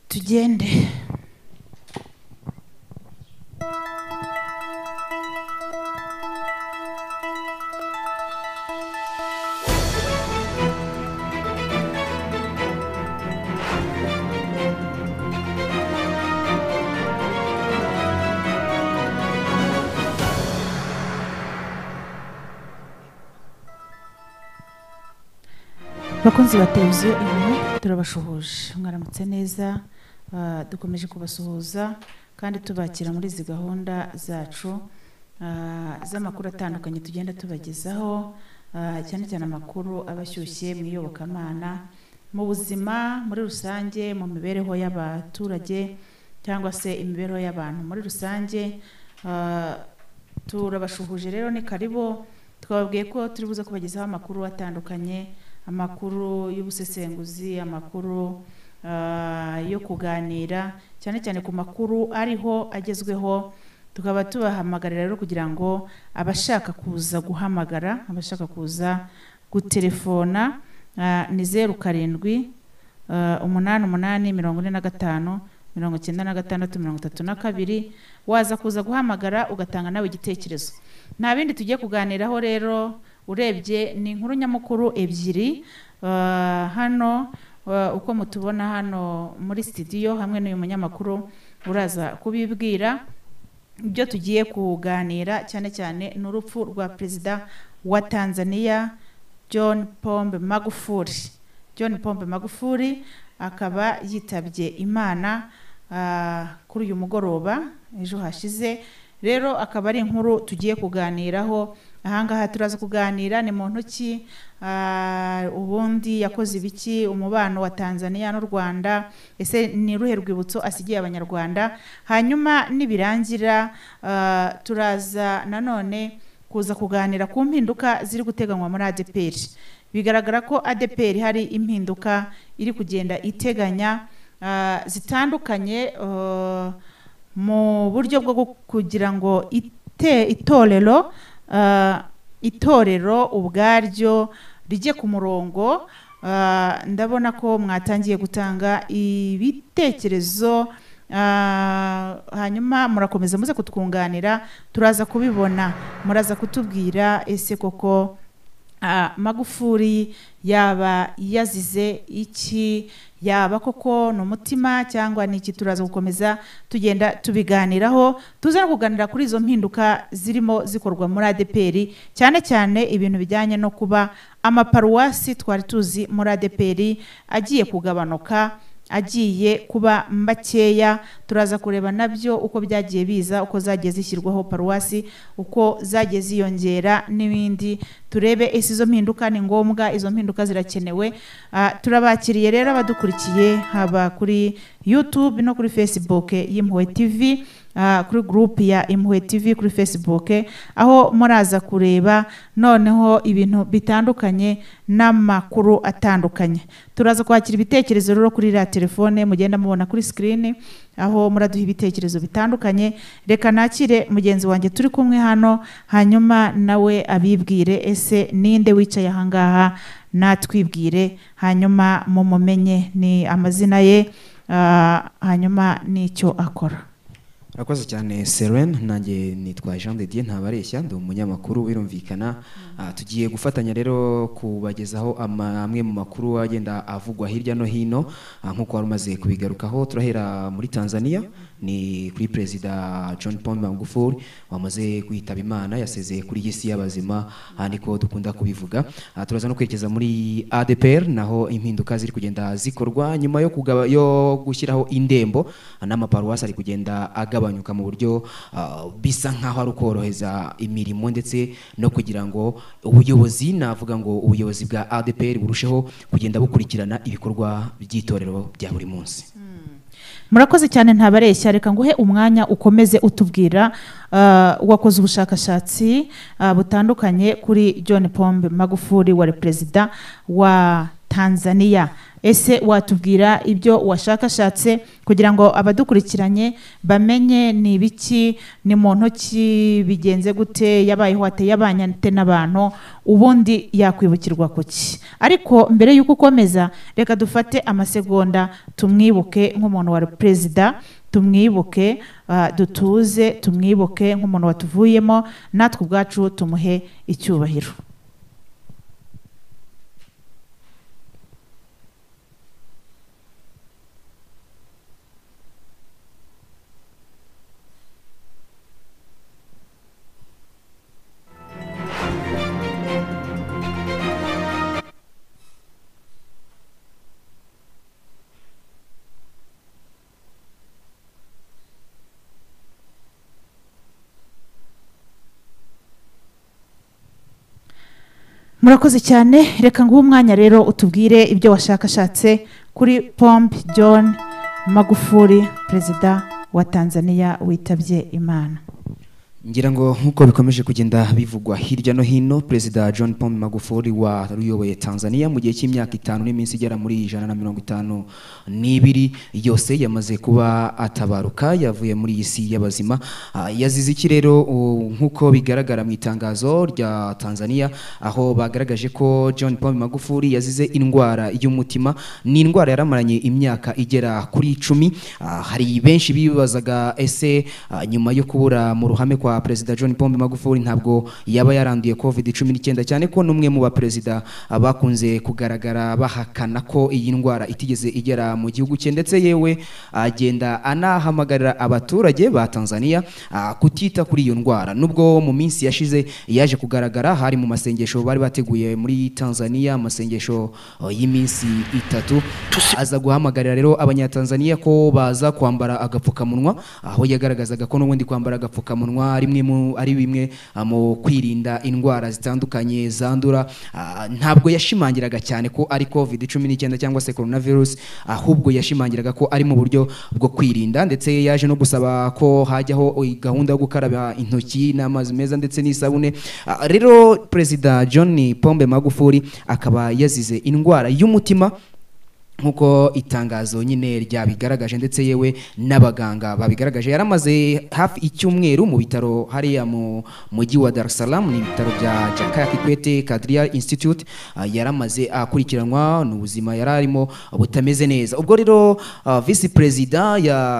tugende bakunzi ba televiziyo inkuru turabashuhuje mwaramutse neza Ah, dukomeje kubasuhuza kandi tubakira muri izi gahunda zacu ah, z'amakuru atandukanye tugenda tubagezaho ah, cyane cyane amakuru aba ashyushye mu iyobokamana mu buzima muri rusange mu mibereho y'abaturage cyangwa se imibereho y'abantu muri rusange Ah, turabashuhuje rero ni karibo twababwiye ko turi buze kubagezaho amakuru atandukanye amakuru y'ubusesenguzi amakuru ah, yo kuganira cyane cyane ku makuru ariho agezweho tukaba tubahamagarira rero kugira ngo abashaka kuza guhamagara abashaka kuza gutelefona ah, ni zeru karindwi ah, umunani umunani mirongo ine na gatanu mirongo icyenda na gatandatu mirongo itatu na kabiri waza kuza guhamagara ugatanga nawe igitekerezo nta bindi tugiye kuganiraho rero urebye ni inkuru nyamukuru ebyiri ah, hano ah, uko mutubona hano muri sitidiyo hamwe n'uyu munyamakuru uraza kubibwira ibyo tugiye kuganira cyane cyane ni urupfu rwa perezida wa tanzania john pombe magufuli john pombe magufuli akaba yitabye imana ah, kuri uyu mugoroba ejo hashize rero akaba ari inkuru tugiye kuganiraho ahangaha turaza kuganira ni mu ntoki ah, ubundi yakoze ibiki umubano wa tanzania n'u rwanda ese ni uruhe rwibutso asigiye abanyarwanda hanyuma nibirangira ah, turaza nanone kuza kuganira ku mpinduka ziri guteganywa muri adeperi bigaragara ko adeperi hari impinduka iri kugenda iteganya ah, zitandukanye ah, mu buryo bwo gu- kugira ngo ite- itorero ah, itorero ubwaryo rijye ku murongo Ah, ndabona ko mwatangiye gutanga ibitekerezo ah, hanyuma murakomeza muze kutwunganira turaza kubibona muraza kutubwira ese koko ah, magufuri yaba yazize iki yaba koko ni umutima cyangwa ni iki turaza gukomeza tugenda tubiganiraho tuza no kuganira kuri izo mpinduka zirimo zikorwa muri adeperi cyane cyane ibintu bijyanye no kuba amaparuwasi twari tuzi muri adeperi agiye kugabanuka agiye kuba makeya turaza kureba nabyo uko byagiye biza uko zagiye zishyirwaho paruwasi uko zagiye ziyongera n'ibindi turebe ese izo mpinduka ni ngombwa izo mpinduka zirakenewe Ah, turabakiriye rero abadukurikiye haba kuri youtube no kuri facebook y'impuhwe tv ah, kuri gurupe ya impuhwe tv kuri facebook aho muraza kureba noneho ibintu bitandukanye n'amakuru atandukanye turaza kwakira ibitekerezo rero kuri iriya telefone mugenda mubona kuri sikirini aho muraduha ibitekerezo bitandukanye reka nakire mugenzi wanjye turi kumwe hano hanyuma nawe abibwire ese ninde wicaye ahangaha natwibwire hanyuma mumumenye ni amazina ye ah, hanyuma n'icyo akora Urakoze cyane Serene nanjye nitwa Jean de Dieu ntabareshya ndi umunyamakuru birumvikana Ah, tugiye gufatanya rero kubagezaho ama- amwe mu makuru agenda avugwa hirya no hino ah, nk'uko wari umaze kubigarukaho turahera muri Tanzania ni kuri perezida John Pombe Magufuli wamaze kwitaba Imana yasezeye kuri iyi si y'abazima aha niko dukunda kubivuga Ah, turaza no kwerekeza muri ADPR naho impinduka ziri kugenda zikorwa nyuma yo kugaba yo gushyiraho indembo ah, n'amaparuwasi ari kugenda agabanyuka mu buryo ah, bisa nkaho ari ukoroheza imirimo ndetse no kugira ngo ubuyobozi navuga ngo ubuyobozi bwa ADPR burusheho kugenda bukurikirana ibikorwa by'itorero bya buri munsi murakoze cyane ntabareshya reka nguhe umwanya ukomeze utubwira ah, wakoze ubushakashatsi ah, butandukanye kuri john pombe magufuli wari perezida wa tanzania ese watubwira ibyo washakashatse kugira ngo abadukurikiranye bamenye ni ibiki ni mu ntoki bigenze gute yabayeho ateye abanyate n'abantu ubundi yakwibukirwa kuki ariko mbere y'uko ukomeza reka dufate amasegonda tumwibuke nk'umuntu wari perezida tumwibuke ah, dutuze tumwibuke nk'umuntu watuvuyemo natwe ubwacu tumuhe icyubahiro murakoze cyane reka nguhe umwanya rero utubwire ibyo washakashatse kuri pompe john magufuri perezida wa tanzania witabye imana ngira ngo nk'uko bikomeje kugenda bivugwa hirya no hino perezida john pombe magufuli waruyoboye tanzania mu gihe cy'imyaka itanu n'iminsi igera muri ijana na mirongo itanu n'ibiri yose yamaze kuba atabaruka yavuye muri iyi si y'abazima Ah, yazize iki rero u- nk'uko bigaragara mu itangazo rya tanzania aho bagaragaje ko john pombe magufuli yazize indwara y'umutima ni indwara yaramaranye imyaka igera kuri icumi Ah, hari benshi bibazaga ese ah, nyuma yo kubura mu ruhame kwa perezida John Pombe Magufuli ntabwo yaba yaranduye covid 19 cyane ko n'umwe mu baperezida ah, bakunze kugaragara bahakana ko iyi ndwara itigeze igera mu gihugu cye ndetse yewe agenda anahamagarira abaturage ba Tanzania ah, kutita kuri iyo ndwara nubwo mu minsi yashize yaje kugaragara hari mu masengesho bari bateguye muri Tanzania amasengesho oh, y'iminsi itatu aza guhamagarira rero abanyatanzania ko baza kwambara agapfukamunwa aho yagaragazaga ko n'ubundi kwambara agapfukamunwa ari imwe mu- ari bimwe ah, mu kwirinda indwara zitandukanye zandura Ah, ntabwo yashimangiraga cyane ko ari covid 19 cyangwa se coronavirus ahubwo yashimangiraga ko ari mu buryo bwo kwirinda ndetse yaje no gusaba ko hajyaho i- gahunda yo gukaraba intoki n'amazi meza ndetse n'isabune Ah, rero perezida john pombe magufuli akaba yazize indwara y'umutima nk'uko itangazo nyine ryabigaragaje ndetse yewe n'abaganga babigaragaje yaramaze hafi icyumweru mu bitaro hariya mu mujyi wa Dar es Salaam ni ibitaro bya Jakaya Kikwete Kadria Institute Ah, yaramaze akurikiranwa n'ubuzima yari arimo butameze neza ubwo rero ah, visi perezida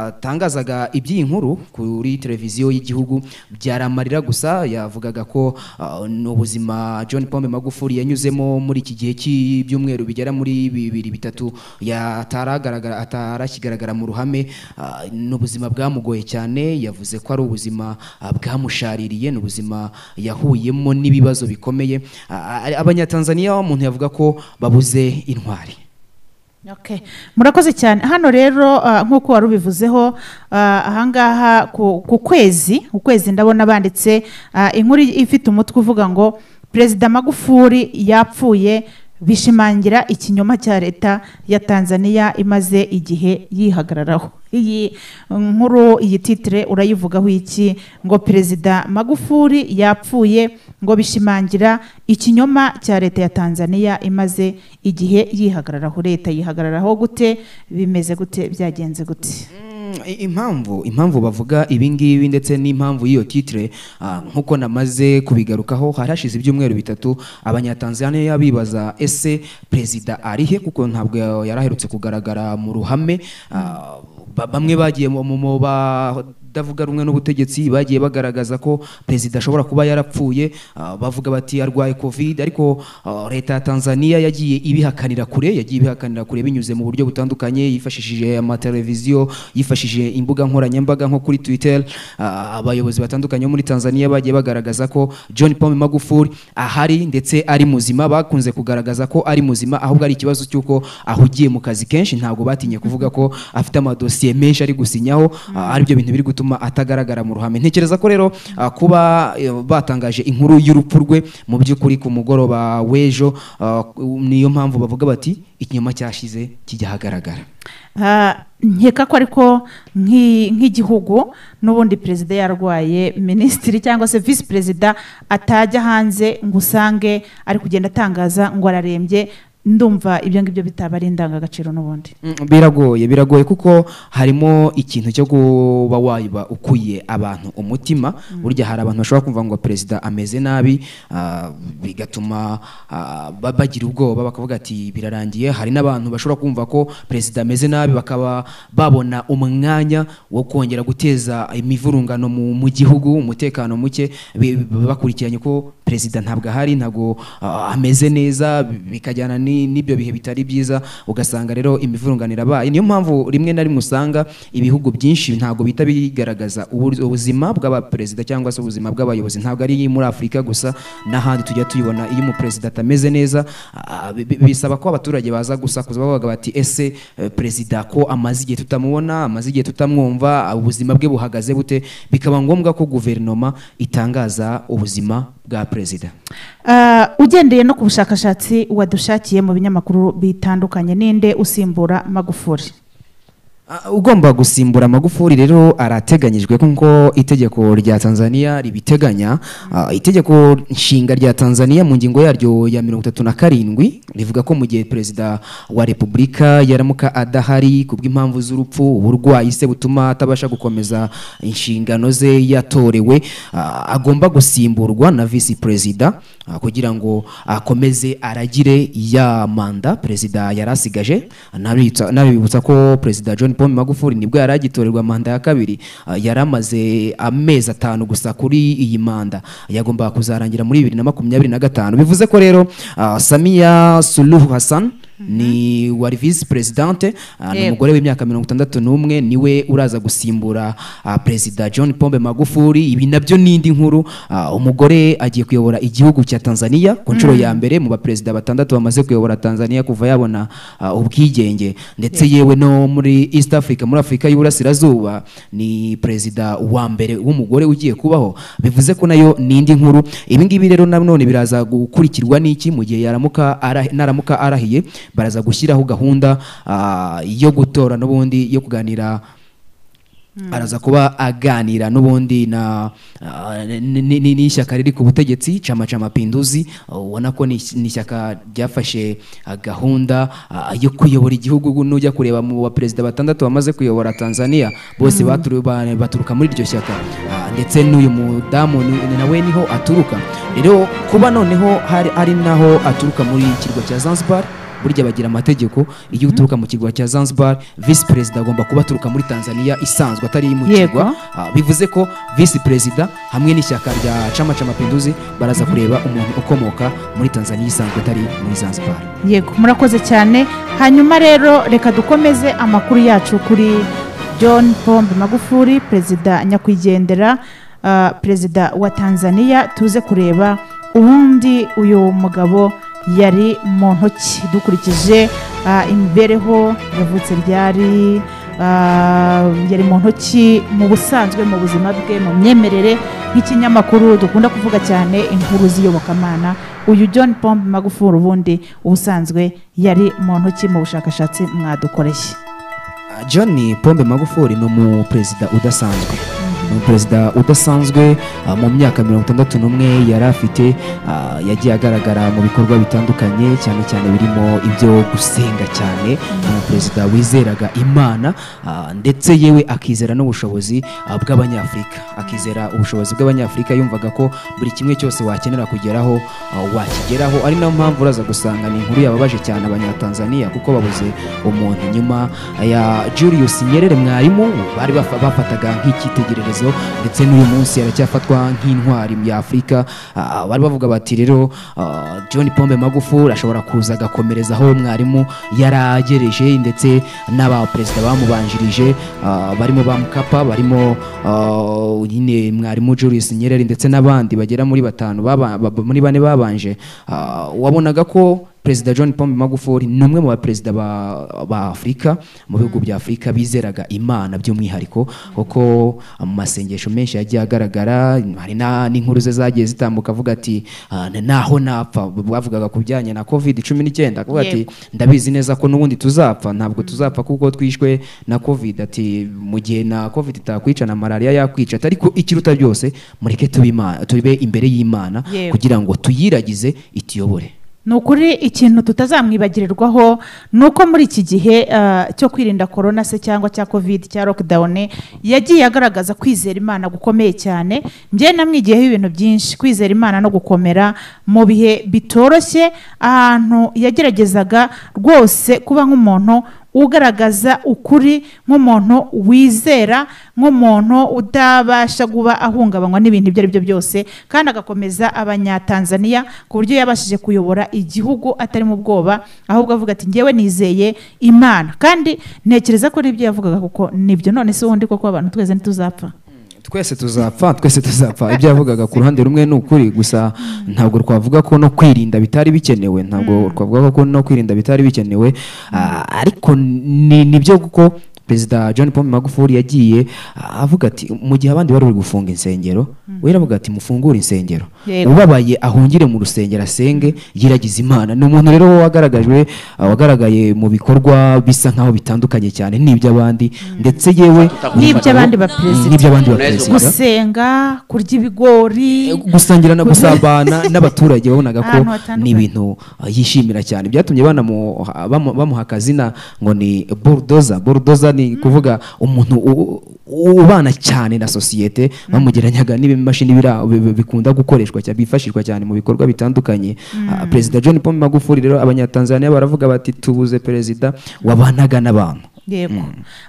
yatangazaga iby'iyi nkuru kuri televiziyo y'igihugu byaramarira gusa yavugaga ko ah, n'ubuzima John Pombe Magufuli yanyuzemo muri iki gihe cy'ibyumweru bigera muri bibiri bitatu yataragaragara atarakigaragara mu ruhame ah, n'ubuzima bwamugoye cyane yavuze ko ari ubuzima ah, bwamushaririye n'ubuzima yahuyemo n'ibibazo bikomeye Ah, ah, abanyatanzania umuntu yavuga ko babuze intwari Okay. murakoze cyane hano rero ah, nk'uko wari ubivuzeho ah, ahangaha ku ku kwezi ukwezi ndabona banditse ah, inkuru ifite umutwe uvuga ngo perezida magufuli yapfuye bishimangira ikinyoma cya leta ya tanzania imaze igihe yihagararaho iyi nkuru iyi titire urayivugaho iki ngo perezida magufuli yapfuye ngo bishimangira ikinyoma cya leta ya tanzania imaze igihe yihagararaho leta yihagararaho gute bimeze gute byagenze gute Mm, i- impamvu impamvu bavuga ibingibi ndetse n'impamvu y'iyo titire ah, nk'uko namaze kubigarukaho hari hashize ibyumweru bitatu abanyatanzania bibaza ese perezida arihe kuko ntabwo ya- yari aherutse kugaragara mu ruhame Ah, ba- bamwe bagiye mu mu- mu ba badavuga rumwe n'ubutegetsi bagiye bagaragaza ko perezida ashobora kuba yarapfuye ah, bavuga bati arwaye covid ariko ah, leta ya tanzania yagiye ibihakanira kure yagiye ibihakanira kure binyuze mu buryo butandukanye yifashishije amateleviziyo yifashishije imbuga nkoranyambaga nko kuri twitter Ah, abayobozi batandukanye bo muri tanzania bagiye bagaragaza ko john pome magufuli ahari ndetse ari muzima bakunze kugaragaza ko ari muzima ahubwo ari ikibazo cy'uko ahugiye mu kazi kenshi ntabwo batinye kuvuga ko afite amadosiye menshi ari gusinyaho ah, aribyo bintu biri gutuma atagaragara mu ruhame ntekereza ko rero ah, kuba eh, batangaje inkuru y'urupfu rwe mu by'ukuri ku mugoroba w'ejo ah, niyo mpamvu bavuga bati ikinyoma cyashize kijya ahagaragara Ah, nkeka ko ariko nk'i- nk'igihugu n'ubundi perezida yarwaye minisitiri cyangwa se visi perezida atajya hanze ngo usange ari kugenda atangaza ngo ararembye ndumva ibyo ngibyo bitaba ari indangagaciro n'ubundi Mm, biragoye biragoye kuko harimo ikintu cyo kuba waba ukuye abantu umutima burya hari abantu bashobora kumva ngo perezida ameze nabi ah, bigatuma ah, ba- bagira ubwoba bakavuga ati birarangiye hari n'abantu bashobora kumva ko perezida ameze nabi bakaba babona umwanya wo kongera guteza imivurungano mu, mu gihugu umutekano muke bi- bi- bakurikiranye ko perezida ntabwo ahari ntabwo ah, ameze neza bikajyana ni- n'ibyo bihe bitari byiza ugasanga rero imivurungano irabaye niyo mpamvu rimwe na rimwe usanga ibihugu byinshi ntabwo bihita bigaragaza ubu- ubuzima bw'abaperezida cyangwa se ubuzima bw'abayobozi ntabwo ari muri afurika gusa n'ahandi tujya tuyibona iyo umuperezida atameze neza ah, bi- bi- bisaba ko abaturage baza gusakuza bavuga bati ese eh, perezida ko amaze igihe tutamubona amaze igihe tutamwumva ah, ubuzima bwe buhagaze bute bikaba ngombwa ko guverinoma itangaza ubuzima bwa perezida Ah, ugendeye no ku bushakashatsi wadushakiye mu binyamakuru bitandukanye ninde usimbura magufuri Ah, ugomba gusimbura magufuri rero arateganyijwe kuko itegeko rya tanzania ribiteganya Ah, itegeko nshinga rya tanzania mu ngingo yaryo ya mirongo itatu na karindwi rivuga ko mu gihe perezida wa repubulika yaramuka adahari ku bw'impamvu z'urupfu uburwayi se butuma atabasha gukomeza inshingano ze yatorewe ah, agomba gusimburwa na visi perezida ah, kugira ngo akomeze aragire ya manda perezida yari asigaje Anabitsa- anabibutsa ko perezida john paul magufuli nibwo yari agitorerwa manda ya kabiri ah, yari amaze amezi atanu gusa kuri iyi manda yagombaga kuzarangira muri bibiri na makumyabiri na gatanu bivuze ko rero ah, samiya suluhu hassan ni wari visi perezidante ah, ni Yego. umugore w'imyaka mirongo itandatu n'umwe niwe uraza gusimbura ah, perezida john pombe magufuli ibi nabyo ni indi nkuru ah, umugore agiye kuyobora igihugu cya tanzania ku nshuro ya mbere mu baperezida batandatu bamaze kuyobora tanzania kuva yabona ah, ubwigenge ndetse yewe no muri east africa muri afurika y'uburasirazuba ni perezida wa mbere w'umugore ugiye kubaho bivuze ko nayo ni indi nkuru ibi ngibi rero nanone biraza gukurikirwa n'iki mu gihe yaramuka ara- naramuka arahiye baraza gushyiraho gahunda ah, yo gutora n'ubundi yo kuganira araza kuba aganira n'ubundi na ah, ni- ni- ni- n'ishyaka riri ku butegetsi chama cha mapinduzi ah, ubona ko ni is- ni ishyaka ryafashe ah, gahunda ah, yo kuyobora igihugu ubu nujya kureba mu baperezida batandatu bamaze kuyobora tanzania bose baturu- ba- baturuka muri iryo shyaka Ah, ndetse n'uyu mudamu ni- ni nawe niho aturuka rero kuba noneho hari ari naho aturuka muri ikirwa cya zanzibar burya bagira amategeko iyo uturuka mu kirwa cya zanzibar visi perezida agomba kuba aturuka muri tanzania isanzwe atari mu Yego. kirwa Ah, bivuze ko visi perezida hamwe n'ishyaka rya chama cha mapinduzi baraza kureba umuntu ukomoka muri tanzania isanzwe atari muri zanzibar yego murakoze cyane hanyuma rero reka dukomeze amakuru yacu kuri john pombe magufuri perezida nyakwigendera ah, perezida wa tanzania tuze kureba ubundi uyu mugabo yari mu ntoki dukurikije ah, imibereho yavutse ryari ah, yari mu ntoki mu busanzwe mu buzima bwe mu myemerere nk'ikinyamakuru dukunda kuvuga cyane inkuru z'iyobokamana uyu john pombe magufuri ubundi ubusanzwe yari mu ntoki mu bushakashatsi mwadukoreye Ah, John Pombe Magufuli ni umuperezida udasanzwe ni umuperezida udasanzwe ah, mu myaka mirongo itandatu n'umwe yari afite ah, yagiye agaragara mu bikorwa bitandukanye cyane cyane birimo ibyo gusenga cyane ni umuperezida wizeraga imana ah, ndetse yewe akizera n'ubushobozi ah, bw'abanyafurika akizera ubushobozi bw'abanyafurika yumvaga ko buri kimwe cyose wakenera kugeraho ah, wakigeraho ari nayo mpamvu uraza gusanga ni inkuru yababaje cyane abanyatanzania kuko babuze umuntu nyuma ya Julius Nyerere mwarimu bari bafa- bafataga nk'icyitegererezo ndetse n'uyu munsi aracyafatwa nk'intwari ya Afurika Ah, bari bavuga bati rero ah, John Pombe Magufuli ashobora kuza agakomereza aho mwarimu yaragereje ndetse n'abaperezida bamubanjirije ah, barimo ba Mkapa barimo ah, nyine mwarimu Julius Nyerere ndetse n'abandi bagera muri batanu baba- ba- muri bane babanje Ah, wabonaga ko perezida john pombe magufuli ni umwe mu baperezida ba, ba afurika mu bihugu bya afurika bizeraga imana by'umwihariko kuko mu masengesho menshi yagiye agaragara hari na- n'inkuru ze zagiye zitambuka avuga ati "Ah, naho napfa bavugaga ku bijyanye na covid cumi n'icyenda akavuga ati ndabizi neza ko n'ubundi tuzapfa ntabwo tuzapfa kuko twishwe na covid ati mu gihe na covid itakwica na malariya yakwica ati ariko ikiruta byose mureke tube Imana- tube imbere y'imana Yego. kugira ngo tuyiragize itiyobore ni ukuri ikintu tutazamwibagirirwaho ni uko muri iki gihe ah, cyo kwirinda korona se cyangwa cya kovide cya lokidawuni yagiye agaragaza kwizera imana gukomeye cyane njye namwigiyeho ibintu byinshi kwizera imana no gukomera mu bihe bitoroshye ahantu yageragezaga rwose kuba nk'umuntu ugaragaza ukuri nk'umuntu wizera nk'umuntu utabasha kuba ahungabanywa n'ibintu ibyo ari byo byose kandi agakomeza abanyatanzaniya ku buryo yabashije kuyobora igihugu atari mu bwoba ahubwo avuga ati ngewe nizeye imana kandi ntekereza ko n'ibyo yavugaga kuko nibyo none se ubundi koko abantu twese ntituzapfa twese tuzapfa twese tuzapfa ibyo yavugaga ku ruhande rumwe ni ukuri gusa ntabwo twavuga ko no kwirinda bitari bikenewe ntabwo twavuga ko no kwirinda bitari bikenewe Ah, ariko ni nibyo kuko perezida john paul magufuli yagiye ah, avuga ati mu gihe abandi bari bari gufunga insengero we aravuga ati mufungure insengero Yego. ubabaye ahungire mu rusengero asenge yiragize imana ni umuntu rero wagaragajwe ah, wagaragaye mu bikorwa bisa nkaho bitandukanye cyane n'iby'abandi ndetse yewe N'iby'abandi baperezida. n'iby'abandi Gusa- baperezida gusenga kurya ibigori gusangira no gusabana n'abaturage babonaga ko Ahantu hatandukanye. ni ibintu uh, yishimira cyane byatumye banamu- ha- bamu- bamuha akazina ngo ni bulldozer bulldozer ni kuvuga umuntu u- u- ubana cyane na sosiyete bamugereranyaga n'ibimashini bira- bi- bi- bikunda gukoreshwa cyane byifashishwa cyane mu bikorwa bitandukanye Ah, perezida john paul magufuli rero abanyatanzaniya baravuga bati tubuze perezida wabanaga n'abantu yego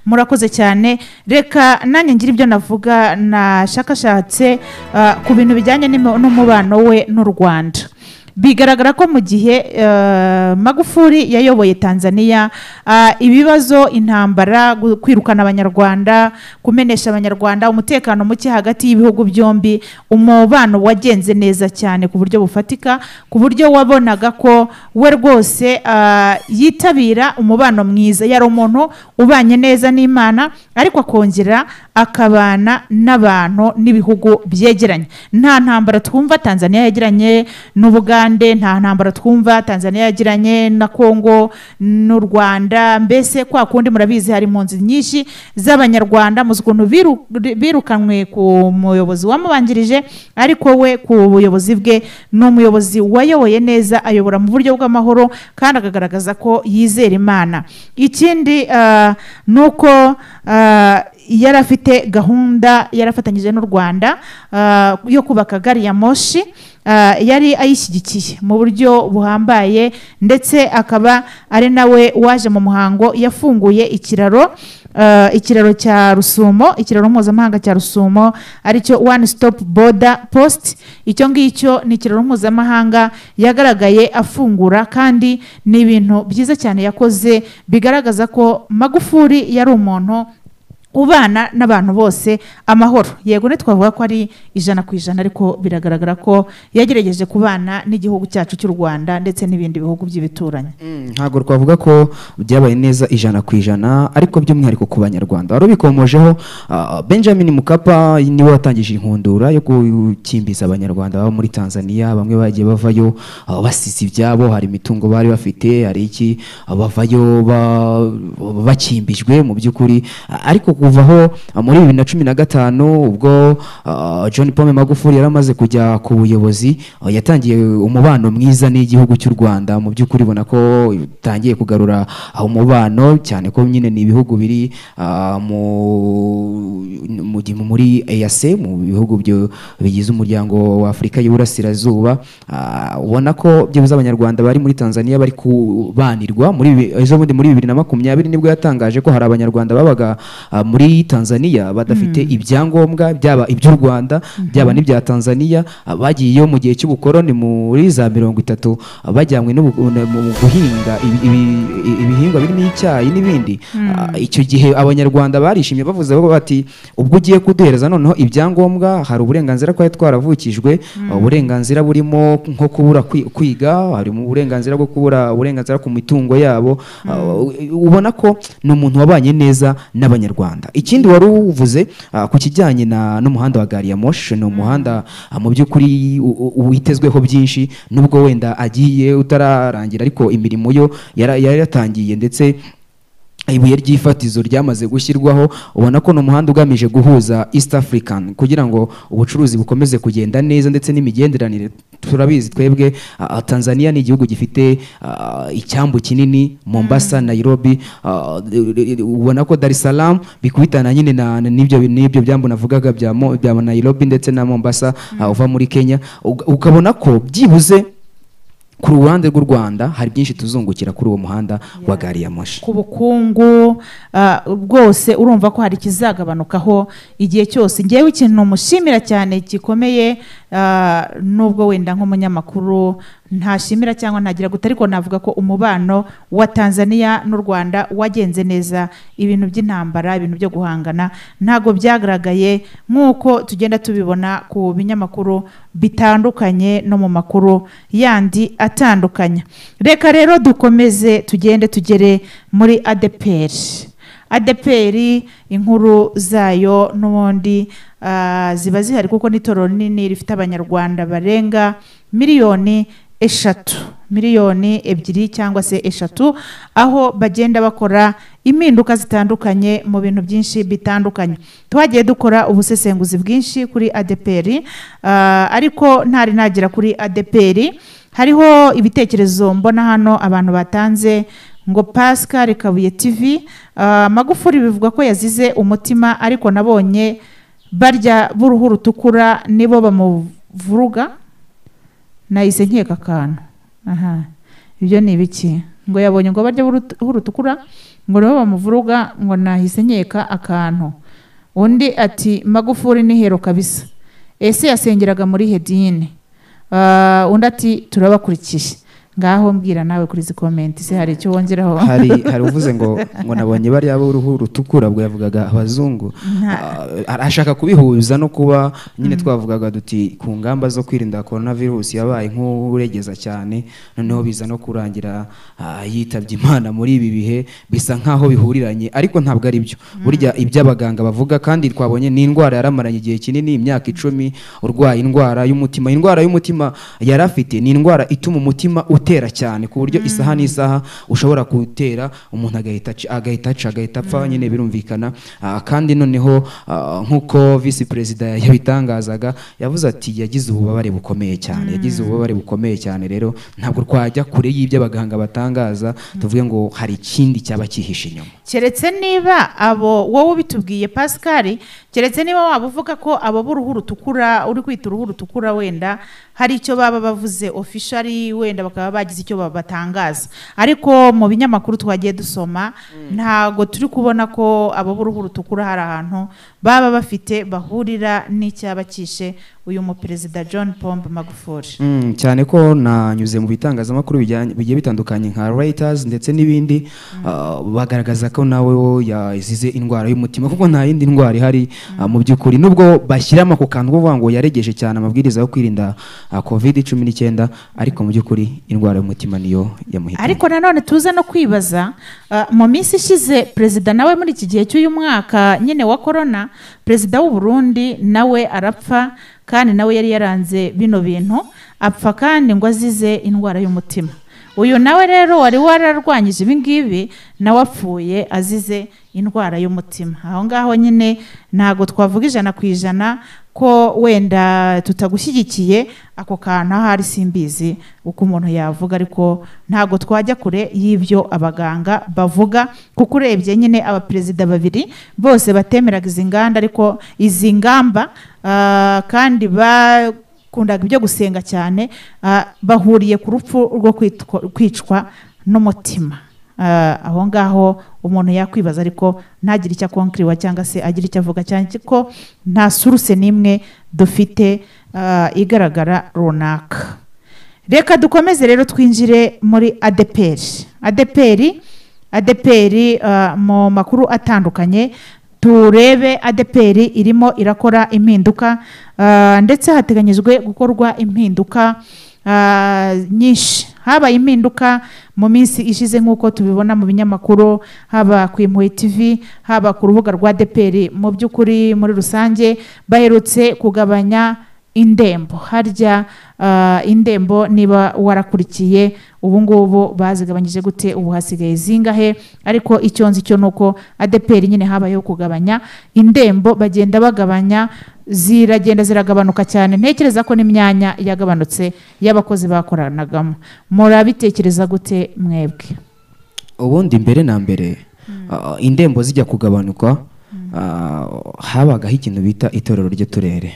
murakoze cyane reka nanjye ngira ibyo navuga nashakashatse ah, ku bintu bijyanye n'imo- n'umubano we n'u rwanda bigaragara ko mu gihe eh, magufuli yayoboye tanzania ah, ibibazo intambara gu- kwirukana abanyarwanda kumenesha abanyarwanda umutekano muke hagati y'ibihugu byombi umubano wagenze neza cyane ku buryo bufatika ku buryo wabonaga ko we rwose ah, yitabira umubano mwiza yari umuntu ubanye neza n'imana ariko akongera akabana n'abantu n'ibihugu byegeranye nta ntambara twumva tanzania yagiranye n'ubugande nta ntambara twumva tanzania yagiranye na kongo n'u rwanda mbese kwa kundi murabizi hari impunzi nyinshi z'abanyarwanda muzi ukuntu biru- birukanwe ku muyobozi wamubanjirije ariko we ku buyobozi bwe ni umuyobozi wayoboye neza ayobora mu buryo bw'amahoro kandi akagaragaza ko yizera imana ikindi ah, ni uko ah, yari afite gahunda yarafatanyije n'u rwanda ah, yo kubaka gari ya moshi ah, yari ayishyigikiye mu buryo buhambaye ndetse akaba ari nawe waje mu muhango yafunguye ikiraro ah, ikiraro cya rusumo ikiraro mpuzamahanga cya rusumo aricyo one stop border post icyo ngicyo ni ikiraro mpuzamahanga yagaragaye afungura kandi ni ibintu byiza cyane yakoze bigaragaza ko magufuli yari umuntu ubana n'abantu bose amahoro yego ntitwavuga ko ari ijana ku ijana ariko biragaragara ko yagerageje kubana n'igihugu cyacu cy'u rwanda ndetse n'ibindi bihugu by'ibituranyi Mm, ntabwo twavuga ko byabaye neza ijana ku ijana ariko by'umwihariko ku banyarwanda wari ubikomojeho ah, benjamin mukapa niwe watangije inkundura yo gukimbiza abanyarwanda baba muri tanzania bamwe bagiye bavayo ah, basize ibyabo hari imitungo bari bafite hari iki ah, bavayo ba- bakimbijwe mu by'ukuri Ah, ariko kuva aho ah, muri bibiri na cumi na gatanu ubwo ah, john pome magufuli yari amaze kujya ku buyobozi ah, yatangiye umubano mwiza n'igihugu cy'u rwanda mu by'ukuri ubona ko utangiye kugarura ah, umubano cyane ko nyine ni ibihugu biri ah, mu- mu gi- muri EAC mu bihugu byo- bigize umuryango wa Afurika y'Iburasirazuba ah, ubona ko byibuze abanyarwanda bari muri Tanzania bari kubanirwa muri bi- ejo bundi muri 2020 nibwo yatangaje ko hari abanyarwanda babaga ah, muri Tanzania badafite ibyangombwa byaba iby'u Rwanda byaba n'ibya Tanzania ah, bagiyeyo mu gihe cy'ubukoroni muri za mirongo itatu ah, bajyanywe n'ubu- mu guhinga ibi- ibi- ibihingwa birimo icyayi n'ibindi Ah, icyo gihe abanyarwanda barishimye bavuze bati ubwo ugiye kuduhereza noneho ibyangombwa hari uburenganzira twari twaravukijwe ah, uburenganzira burimo nko kubura kwi- kwiga harimo uburenganzira bwo kubura uburenganzira ku mitungo yabo Ah, ubona ko ni umuntu wabanye neza n'abanyarwanda ikindi wari uvuze ah, ku kijyanye na n'umuhanda wa gari ya moshi ni umuhanda ah, mu by'ukuri u- u- witezweho byinshi nubwo wenda agiye utararangira ariko imirimo yo yara- yari yatangiye ndetse ibuye ry'ifatizo ryamaze gushyirwaho ubona ko ni umuhanda ugamije guhuza east african kugira ngo ubucuruzi bukomeze kugenda neza ndetse n'imigenderanire turabizi twebwe ah, tanzania ni igihugu gifite ah, icyambu kinini mombasa nairobi ah, ubona ko dar es salaam bikubitana nyine na- na- n'ibyo n'ibyo byambu navugaga bya Mo- bya nairobi ndetse na mombasa ah, uva muri kenya Uga- ukabona ko byibuze ku ruhande rw'u rwanda hari byinshi tuzungukira kuri uwo muhanda wa gari ya moshi ku bukungu ah, bwose urumva ko hari ikizagabanukaho igihe cyose ngewe ikintu mushimira cyane gikomeye ah, nubwo wenda nk'umunyamakuru ntashimira cyangwa ntagira guta ariko navuga ko umubano wa tanzania n'u rwanda wagenze neza ibintu by'intambara ibintu byo guhangana ntabwo byagaragaye nk'uko tugenda tubibona ku binyamakuru bitandukanye no mu makuru yandi atandukanye reka rero dukomeze tugende tugere muri adeperi adeperi inkuru zayo n'ubundi ah, ziba zihari kuko n'itorero rinini rifite abanyarwanda barenga miliyoni eshatu miliyoni ebyiri cyangwa se eshatu aho bagenda bakora impinduka zitandukanye mu bintu byinshi bitandukanye twagiye dukora ubusesenguzi bwinshi kuri adeperi ah, ariko ntari nagera kuri adeperi hariho ibitekerezo mbona hano abantu batanze ngo pascal kabuye tv ah, magufuri bivuga ko yazize umutima ariko nabonye barya b'uruhu rutukura nibo bamuvuruga nahise nkeka akantu aha ibyo ni ibiki ngo yabonye ngo barya b'uruhu rutukura ngo nibo bamuvuruga ngo nahise nkeka akantu undi ati magufuri ni hero kabisa ese yasengeraga muri hedini Ah, undi ati turabakurikiye ngaho mbwira nawe kuri izi komenti se hari icyo wongeraho hari hari uvuze ngo ngo nabonye bariya b'uruhu rutukura bwo yavugaga abazungu Ah, arashaka kubihuza no kuba nyine twavugaga duti ku ngamba zo kwirinda korona virusi yabaye nk'uregeza cyane noneho biza no kurangira ah, yitabye imana muri ibi bihe bisa nk'aho bihuriranye ariko ntabwo ari byo burya iby'abaganga bavuga kandi twabonye ni indwara yaramaranye igihe kinini imyaka icumi urwaye indwara y'umutima indwara y'umutima yari afite ni indwara ituma umutima utera cyane ku buryo isaha n'isaha ushobora gutera umuntu agahita aci- agahita aca agahita apfa nyine birumvikana Ah, kandi noneho ah, nk'uko visi perezida yabitangazaga yavuze ati yagize ububabare bukomeye cyane yagize ububabare bukomeye cyane rero ntabwo twajya kure y'ibyo abaganga batangaza tuvuge ngo hari ikindi cyaba cyihishe inyuma keretse niba abo wowe ubitubwiye pascal keretse niba waba uvuga ko abo b'uruhu rutukura uri kwita uruhu rutukura wenda hari icyo baba bavuze ofishari wenda bakaba bagize icyo ba- batangaza ariko mu binyamakuru twagiye dusoma ntago turi kubona ko abo b'uruhu rutukura hari ahantu baba bafite bahurira n'icyaba cyishe uyu muperezida john pombe magufuri Mm, cyane ko nanyuze mu bitangazamakuru bijyanye- bigiye bitandukanye nka Reuters ndetse n'ibindi ah, bagaragaza ko nawe wo yazize indwara y'umutima kuko nta yindi ndwara ihari ah, mu by'ukuri nubwo bashyiramo ako kantu kuvuga ngo yaregeje cyane amabwiriza yo kwirinda ah, covid cumi n'icyenda ariko mu by'ukuri indwara y'umutima niyo yamuhitanye ariko nanone tuze no kwibaza ah, mu minsi ishize perezida nawe muri iki gihe cy'uyu mwaka nyine wa korona perezida w'u Burundi nawe arapfa kandi nawe yari yaranze bino bintu apfa kandi ngo azize indwara y'umutima uyu nawe rero wari wararwanyije ibingibi nawe apfuye azize indwara y'umutima aho ngaho nyine ntabwo twavuga ijana ku ijana ko wenda tutagushyigikiye ako kantu ahari simbizi uko umuntu yavuga ariko ntabwo twajya kure y'ibyo abaganga bavuga kuko urebye nyine abaperezida babiri bose batemeraga izi nganda ariko izi ngamba ah, kandi bakundaga ibyo gusenga cyane ah, bahuriye ku rupfu rwo kwitwa- kwicwa n'umutima Ah, aho ngaho umuntu yakwibaza ariko ntagire icyo akonkiriwa cyangwa se agira icyo avuga cyane ko nta suruse n'imwe dufite ah, igaragara runaka reka dukomeze rero twinjire muri adeperi adeperi adeperi ah, mu makuru atandukanye turebe adeperi irimo irakora impinduka ah, ndetse hateganyijwe gukorwa impinduka ah, nyinshi habaye impinduka mu minsi ishize nk'uko tubibona mu binyamakuru haba ku impuhwe tv haba ku rubuga rwa adeperi mu by'ukuri muri rusange baherutse kugabanya indembo harya ah, indembo niba warakurikiye ubu ngubu bazigabanyije gute ubu hasigaye zingahe ariko icyo nzi cyo ni uko adeperi nyine habayeho kugabanya indembo bagenda bagabanya ziragenda ziragabanuka cyane ntekereza ko n'imyanya yagabanutse y'abakozi bakoranagamo murabitekereza gute mwebwe ubundi mbere na mbere ah, indembo zijya kugabanuka ah, habagaho ikintu bita itorero ry'uturere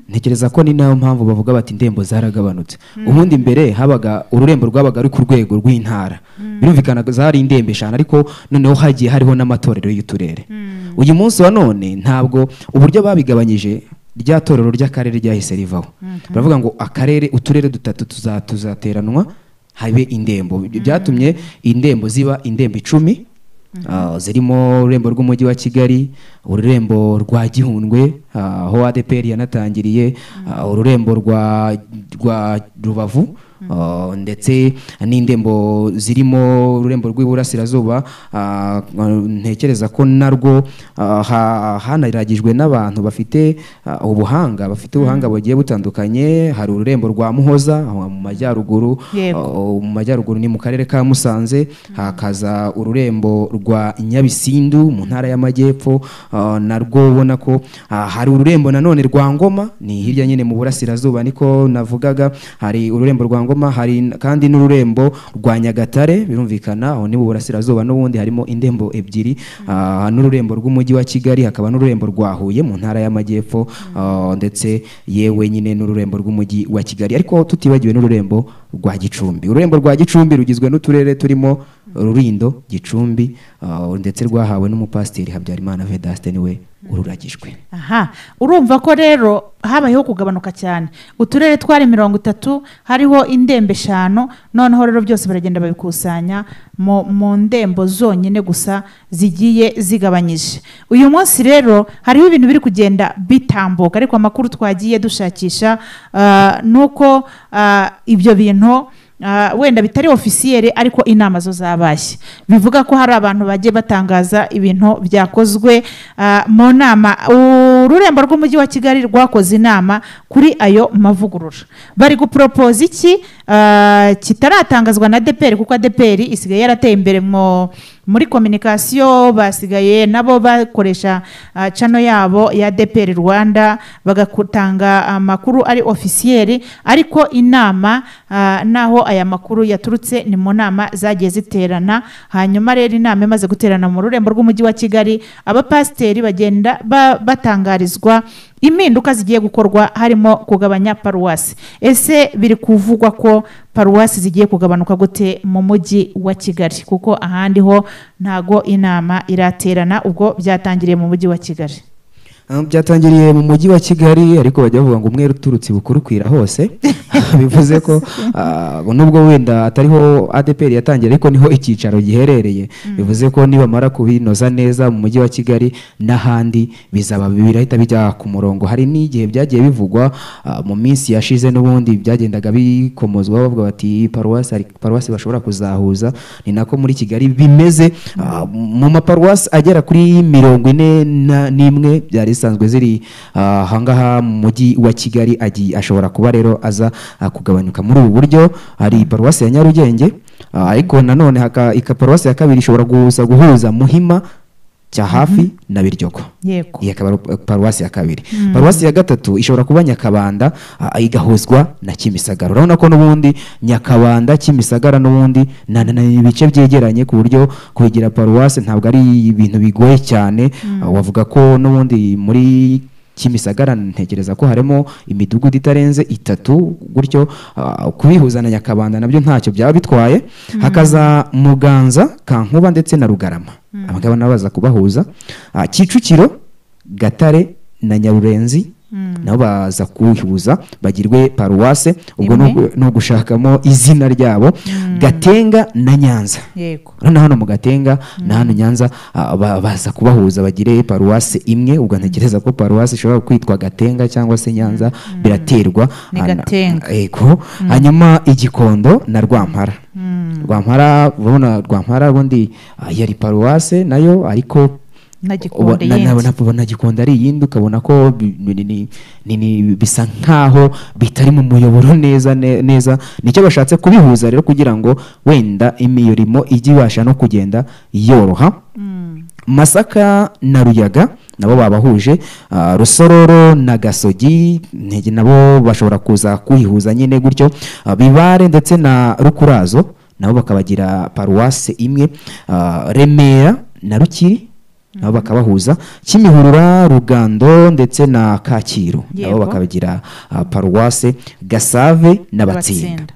ntekereza ko ni nayo mpamvu bavuga bati indembo zaragabanutse ubundi mbere habaga ururembo rwabaga ari ku rwego rw'intara birumvikana zari indembe eshanu ariko noneho hagiye hariho n'amatorero y'uturere uyu munsi wa none ntabwo uburyo babigabanyije rya torero ry'akarere ryahise rivaho baravuga ngo akarere uturere dutatu tuza- tuzateranwa habe indembo byatumye indembo ziba indembo icumi ah, zirimo ururembo rw'umujyi wa kigali ururembo rwa gihundwe ah, aho adpr yanatangiriye ah, ururembo rwa rwa rubavu ah, ndetse n'indembo zirimo ururembo rw'iburasirazuba ah, ntekereza ko narwo ah, ha- hanaragijwe n'abantu bafite ah, ubuhanga bafite ubuhanga bugiye butandukanye hari ururembo rwa muhoza aho mu majyaruguru Yego. Uh, mu majyaruguru ni mu karere ka musanze hakaza ururembo rwa nyabisindu mu ntara y'amajyepfo uh, narwo ubona ko uh, hari ururembo nanone rwa ngoma ni hirya nyine mu burasirazuba niko navugaga hari ururembo rwa ngoma hari n- kandi n'ururembo rwa nyagatare birumvikana aho ni mu burasirazuba n'ubundi harimo indembo ebyiri uh, n'ururembo rw'umujyi wa kigali hakaba n'ururembo rwa huye mu ntara y'amajyepfo uh, ndetse yewe nyine n'ururembo rw'umujyi wa kigali ariko tutibagiwe n'ururembo rwa gicumbi ururembo rwa gicumbi rugizwe n'uturere turimo rurindo gicumbi uh, ndetse rwahawe n'umupasiteri habyarimana vedaste niwe ururagijwe aha urumva ko rero habayeho kugabanuka cyane uturere twari mirongo itatu hariho indembe eshanu noneho rero byose baragenda babikusanya mu, mu ndembo zonyine gusa zigiye zigabanyije uyu munsi rero hariho ibintu biri kugenda bitambuka ariko amakuru twagiye dushakisha ah, ni uko ah, ibyo bintu Ah, wenda bitari ofisiyeri ariko inama zo zabaye bivuga ko hari abantu bagiye batangaza ibintu byakozwe ah, mu nama ururembo rw'umujyi wa kigali rwakoze inama kuri ayo mavugurura bari guporopoza iki ah, kitaratangazwa na deperi kuko deperi isigaye yarateye imbere mu muri kominikasiyo basigaye nabo bakoresha ah, cano yabo ya deperi rwanda bagatanga amakuru ari ofisiyeri ariko inama ah, naho aya makuru yaturutse ni mu nama zagiye ziterana hanyuma rero inama imaze guterana mu rurembo rw'umujyi wa kigali abapasiteri bagenda ba- batangarizwa impinduka zigiye gukorwa harimo kugabanya paruwasi ese biri kuvugwa ko paruwasi zigiye kugabanuka gute mu mujyi wa kigali kuko ahandi ho ntago inama iraterana ubwo byatangiriye mu mujyi wa kigali Um, byatangiriye mu mujyi wa kigali ariko bajya bavuga ngo umwere uturutse bukurukwira hose bivuze ko ah, nubwo wenda atariho adeperi yatangiye ariko niho icyicaro giherereye bivuze ko nibamara kubinoza neza mu mujyi wa kigali n'ahandi bizaba birahita bijya ku murongo hari n'igihe byagiye bivugwa ah, mu minsi yashize n'ubundi byagendaga bikomozwa bavuga bati paruwasi hari paruwasi bashobora kuzahuza ni nako muri kigali bimeze ah, mu maparuwasi agera kuri mirongo ine na- n'imwe byari zisanzwe ziri ah, ahangaha mu mujyi wa kigali agiye ashobora kuba rero aza ah, kugabanyuka muri ubu buryo hari paruwasi ya nyarugenge ah, ariko nanone haka- ika paruwasi ya kabiri ishobora guhuza guhuza muhima cya hafi na biryogo yego iyi akaba ari paruwasi ya kabiri paruwasi ya gatatu ishobora kuba nyakabanda ah, igahuzwa na kimisagara urabona ko n'ubundi nyakabanda kimisagara n'ubundi na- na- ni ibice byegeranye ku buryo kwegera paruwasi ntabwo ari ibintu bigoye cyane Ah, wavuga ko n'ubundi muri kimisagara ntekereza ko harimo imidugudu itarenze itatu gutyo ah, kubihuza na nyakabanda nabyo ntacyo byaba bitwaye hakaza muganza kankuba ndetse na rugarama abangaba nabo baza kubahuza Ah, kicukiro gatare na nyarurenzi nabo baza kubihuza bagirwe paruwase ubwo ni Imwe. ugu- ni ugushakamo izina ryabo gatenga na nyanza yego na hano mu gatenga na hano nyanza ah, ba- baza kubahuza bagire paruwase imwe ubwo ntekereza ko paruwase ishobora kwitwa gatenga cyangwa se nyanza biraterwa Ni Ah, na- Gatenga. yego hanyuma igikondo na rwampara rwampara urabona rwampara ubundi ah, yari paruwase nayo ariko na uba- gikunde na- na- yindi na- na Gikondo ari iyindi ukabona ko bi- ni- ni- ni- ni- bisa nkaho bitari mu muyoboro neza ne- neza nicyo bashatse kubihuza rero kugira ngo wenda imirimo ijye ibasha no kugenda yoroha masaka na ruyaga nabo babahuje ah, rusororo na gasogi ntege nabo bashobora kuza kuyihuza nyine gutyo Ah, bibare ndetse na rukurazo nabo bakabagira paruwase imwe Ah, remera na rukiri nabo bakabahuza kimihurura rugando ndetse na kacyiru nabo Yego. bakabagira ah, paruwase gasave n'abatsinda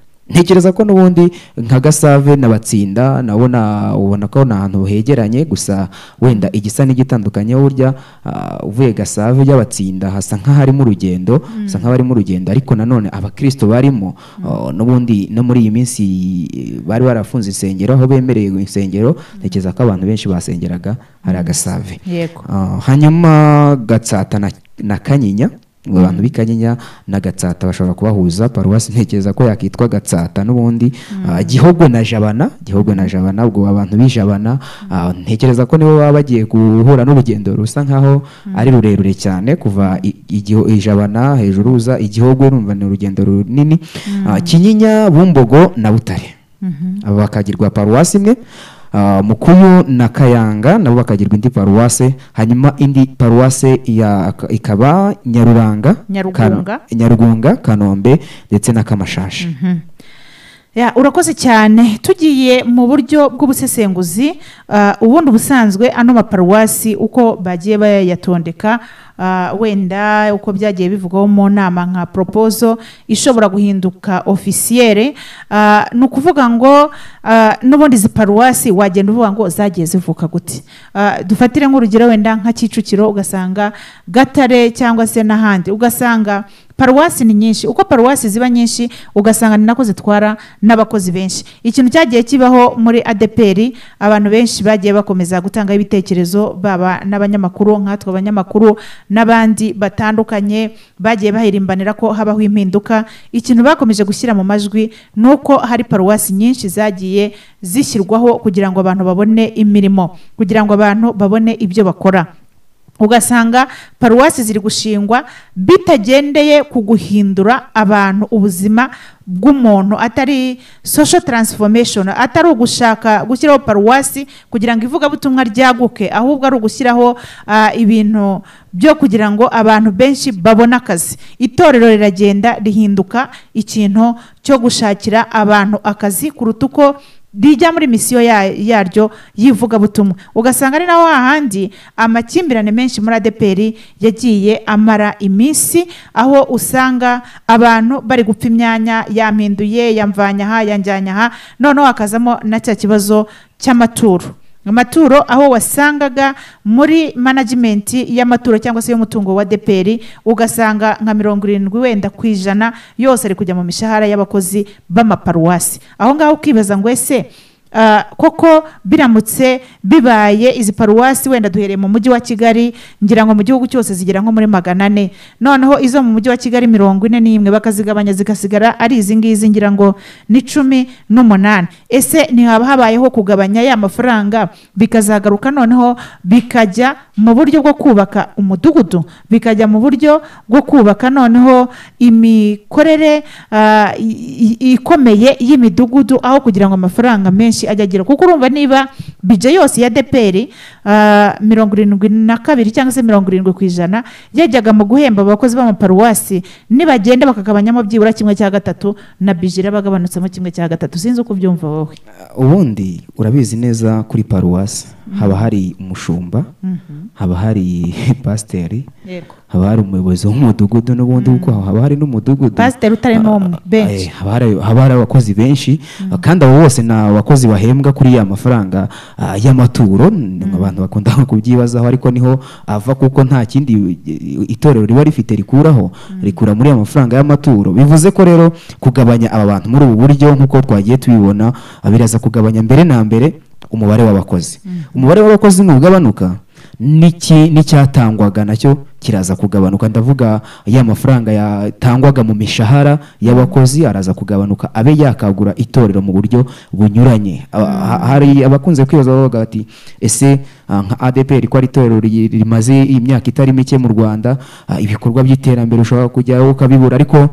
Abatsinda. ntekereza ko n'ubundi nka gasave na batsinda nabona ubona ko ni ahantu hegeranye gusa wenda igisa n'igitandukanye burya ah, uvuye gasave y'abatsinda hasa nk'aharimo urugendo hasa nk'abarimo urugendo ariko nanone abakristo barimo ah, n'ubundi no muri iyi minsi eh, bari barafunze insengero aho bemereye insengero ntekereza ko abantu benshi basengeraga hari agasave yego Ah, hanyuma gatsata na, na kanyinya abo bantu b'i kanyinya na gatsata bashobora kubahuza paruwasi ntekereza ko yakitwa gatsata n'ubundi Ah, gihogo na jabana gihogo na jabana ubwo abantu b'i jabana ah, ntekereza ko nibo baba bagiye guhura n'urugendo rusa nkaho ari rurerure cyane kuva i- igiho- i jabana hejuru uza igihogo urumva ni urugendo runini Ah, kinyinya bumbogo na butare aba bakagirwa paruwasi imwe ah, mukuyu na kayanga nabo bakagirwa indi paruwase hanyuma indi paruwase ya- ikaba nyaruranga Nyarugunga. Kano- nyarugunga kanombe ndetse na kamashashi Ya, urakoze cyane tugiye mu buryo bw'ubusesenguzi ah, ubundi ubusanzwe ano maparuwasi uko bagiye bayatondeka ah, wenda uko byagiye bivugwaho mu nama nka propozo ishobora guhinduka ofisiyere ah, ni ukuvuga ngo ah, n'ubundi izi paruwasi wagenda uvuga ngo zagiye zivuka gute Ah, dufatire nk'urugero wenda nka kicukiro ugasanga gatare cyangwa se n'ahandi ugasanga paruwasi ni nyinshi uko paruwasi ziba nyinshi ugasanga ni nako zitwara n'abakozi benshi ikintu cyagiye kibaho muri adeperi abantu benshi bagiye bakomeza gutangaho ibitekerezo baba n'abanyamakuru nkatwe abanyamakuru n'abandi batandukanye bagiye bahirimbanira ko habaho impinduka ikintu bakomeje gushyira mu majwi ni uko hari paruwasi nyinshi zagiye zishyirwaho kugira ngo abantu babone imirimo kugira ngo abantu babone ibyo bakora ugasanga paruwasi ziri gushingwa bitagendeye ku guhindura abantu ubuzima bw'umuntu atari social transformation atari ugushaka gushyiraho paruwasi kugira ngo ivugabutumwa ryaguke ahubwo ari ugushyiraho ah, ibintu byo kugira ngo abantu benshi babone akazi itorero riragenda rihinduka ikintu cyo gushakira abantu akazi kuruta uko rijya muri misiyo ya- yaryo y'ivugabutumwa ugasanga ari naho hahandi amakimbirane menshi muri adeperi yagiye amara iminsi aho usanga abantu bari gupfa imyanya yampinduye yamvanya aha yanjyanya aha noneho hakazamo na cya kibazo cy'amaturo amaturo aho wasangaga muri management y'amaturo cyangwa se y'umutungo wa deperi ugasanga nka mirongo irindwi wenda ku ijana yose ari kujya mu mishahara y'abakozi b'amaparuwasi aho ngaho ukibaza ngo ese ah, koko biramutse bibaye izi paruwasi wenda duhereye mu mujyi wa kigali ngira ngo mu gihugu cyose zigera nko muri magana ane noneho izo mu mujyi wa kigali mirongo ine n'imwe bakazigabanya zigasigara ari izi ngizi ngira ngo ni cumi n'umunani ese ntihaba habayeho kugabanya ya mafaranga bikazagaruka noneho bikajya mu buryo bwo kubaka umudugudu bikajya mu buryo bwo kubaka noneho imikorere ah, i- i- ikomeye y'imidugudu aho kugira ngo amafaranga menshi ajya agera kuko urumva niba bije yose ya deperi ah, mirongo irindwi na kabiri cyangwa se mirongo irindwi ku ijana yajyaga mu guhemba abakozi b'amaparuwasi nibagenda bakagabanyamo byibura kimwe cya gatatu na bije irabagabanutsemo kimwe cya gatatu sinzi uko ubyumva wowe ubundi urabizi neza kuri paruwasi haba hari umushumba haba hari pasiteri yego haba hari umuyobozi w'umudugudu n'ubundi kuko haba hari n'umudugudu Pasiteri utarimo Ah, umwe, benshi. eh, haba hari- haba hari abakozi benshi ah, kandi abo bose ni abakozi bahembwa kuri ya mafaranga ah, y'amaturo ni abantu bakunda kubyibazaho ariko niho ava kuko nta kindi eh, itorero riba rifite rikuraho rikura muri ya mafaranga y'amaturo bivuze ko rero kugabanya aba bantu muri ubu buryo nk'uko twagiye tubibona ah, biraza kugabanya mbere na mbere umubare w'abakozi umubare w'abakozi nugabanuka n'iki n'icyatangwaga nacyo kiraza kugabanuka ndavuga ya mafaranga yatangwaga mu mishahara y'abakozi araza kugabanuka abe yakagura itorero mu buryo bunyuranye Aba- ha- hari abakunze kwibaza bavuga bati ese ah, nka ADPR ko ari itorero ri- rimaze imyaka itari mike mu Rwanda ah, ibikorwa by'iterambere ushobora kujyaho ukabibura ariko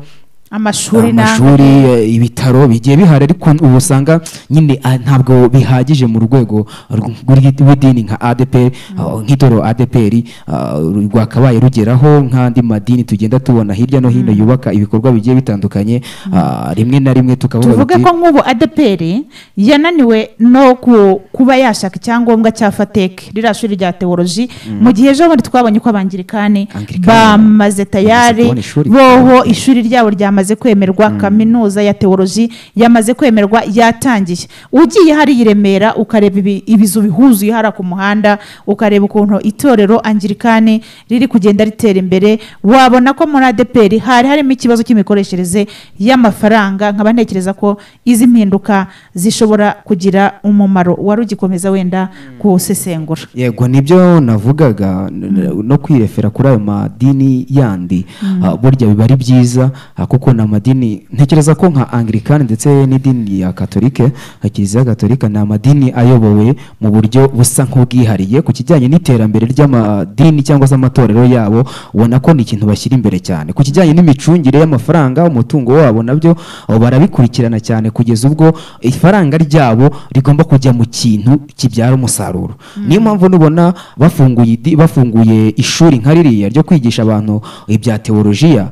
amashuri n'andi amashuri eh, ibitaro bigiye bihari ariko ubu usanga nyine ah, ntabwo bihagije mu rwego rw- rw'idini nka adeperi nk'idoro adeperi ah, rwakabaye rugeraho nk'andi madini tugenda tubona hirya no hino yubaka ibikorwa bigiye bitandukanye ah, rimwe na rimwe tukavuga tuvuge tuti- ko nk'ubu adeperi yananiwe no ku- kuba yashaka icyangombwa cya fateke ririya shuri rya teoloji mu gihe ejo bundi twabonye ko abangirikani Anglikani. bamaze tayari kubona ishuri. boho ishuri ryabo ryamaze kwemerwa kaminuza ya teoloji yamaze kwemerwa yatangiye ugiye hariya i Remera ukareba ibi- ibizu bihuzuye hariya ku muhanda ukareba ukuntu itorero angirikani riri kugenda ritera imbere wabona ko muri adeperi hari harimo ikibazo cy'imikoreshereze y'amafaranga nkaba ntekereza ko izi mpinduka zishobora kugira umumaro wari ugikomeza wenda kuwusesengura yego nibyo navugaga n- no kwirefera kuri ayo madini yandi Ah, burya biba ari byiza ah, kuko ni amadini ntekereza ko nka anglikani ndetse n'idini ya katolike ah, kiliziya gatolika ni amadini ayobowe mu buryo busa nk'ubwihariye ku kijyanye n'iterambere ry'amadini cyangwa se amatorero yabo ubona ko ni ikintu bashyira imbere cyane ku kijyanye n'imicungire y'amafaranga umutungo wabo nabyo ah, barabikurikirana cyane kugeza ubwo ifaranga ryabo rigomba kujya mu kintu kibyara umusaruro niyo mpamvu nubona bafunguye idi- bafunguye ishuri nka ririya ryo kwigisha abantu ibya teolojiya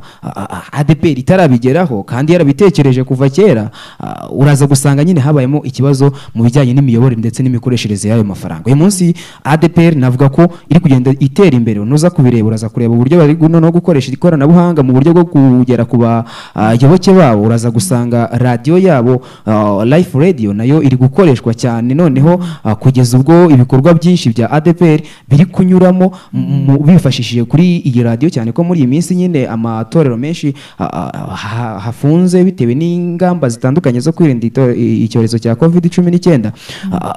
adeperi itarabigeraho kandi yarabitekereje kuva kera a, uraza gusanga nyine habayemo ikibazo mu bijyanye n'imiyoborere ndetse n'imikoreshereze y'ayo mafaranga uyu munsi adeperi navuga ko iri kugenda itera imbere nuza kubireba uraza kureba uburyo bari gu- noneho gukoresha ikoranabuhanga mu buryo bwo kugera ku bayoboke babo uraza gusanga radiyo yabo ah, life radio nayo iri gukoreshwa cyane noneho ah, kugeza ubwo ibikorwa byinshi bya ADPR biri kunyuramo mu- bifashishije kuri iyi radiyo cyane ko muri iyi minsi nyine amatorero menshi ah, ah, ha- hafunze bitewe n'ingamba zitandukanye zo kwirinda ito- i- icyorezo cya covid cumi n'icyenda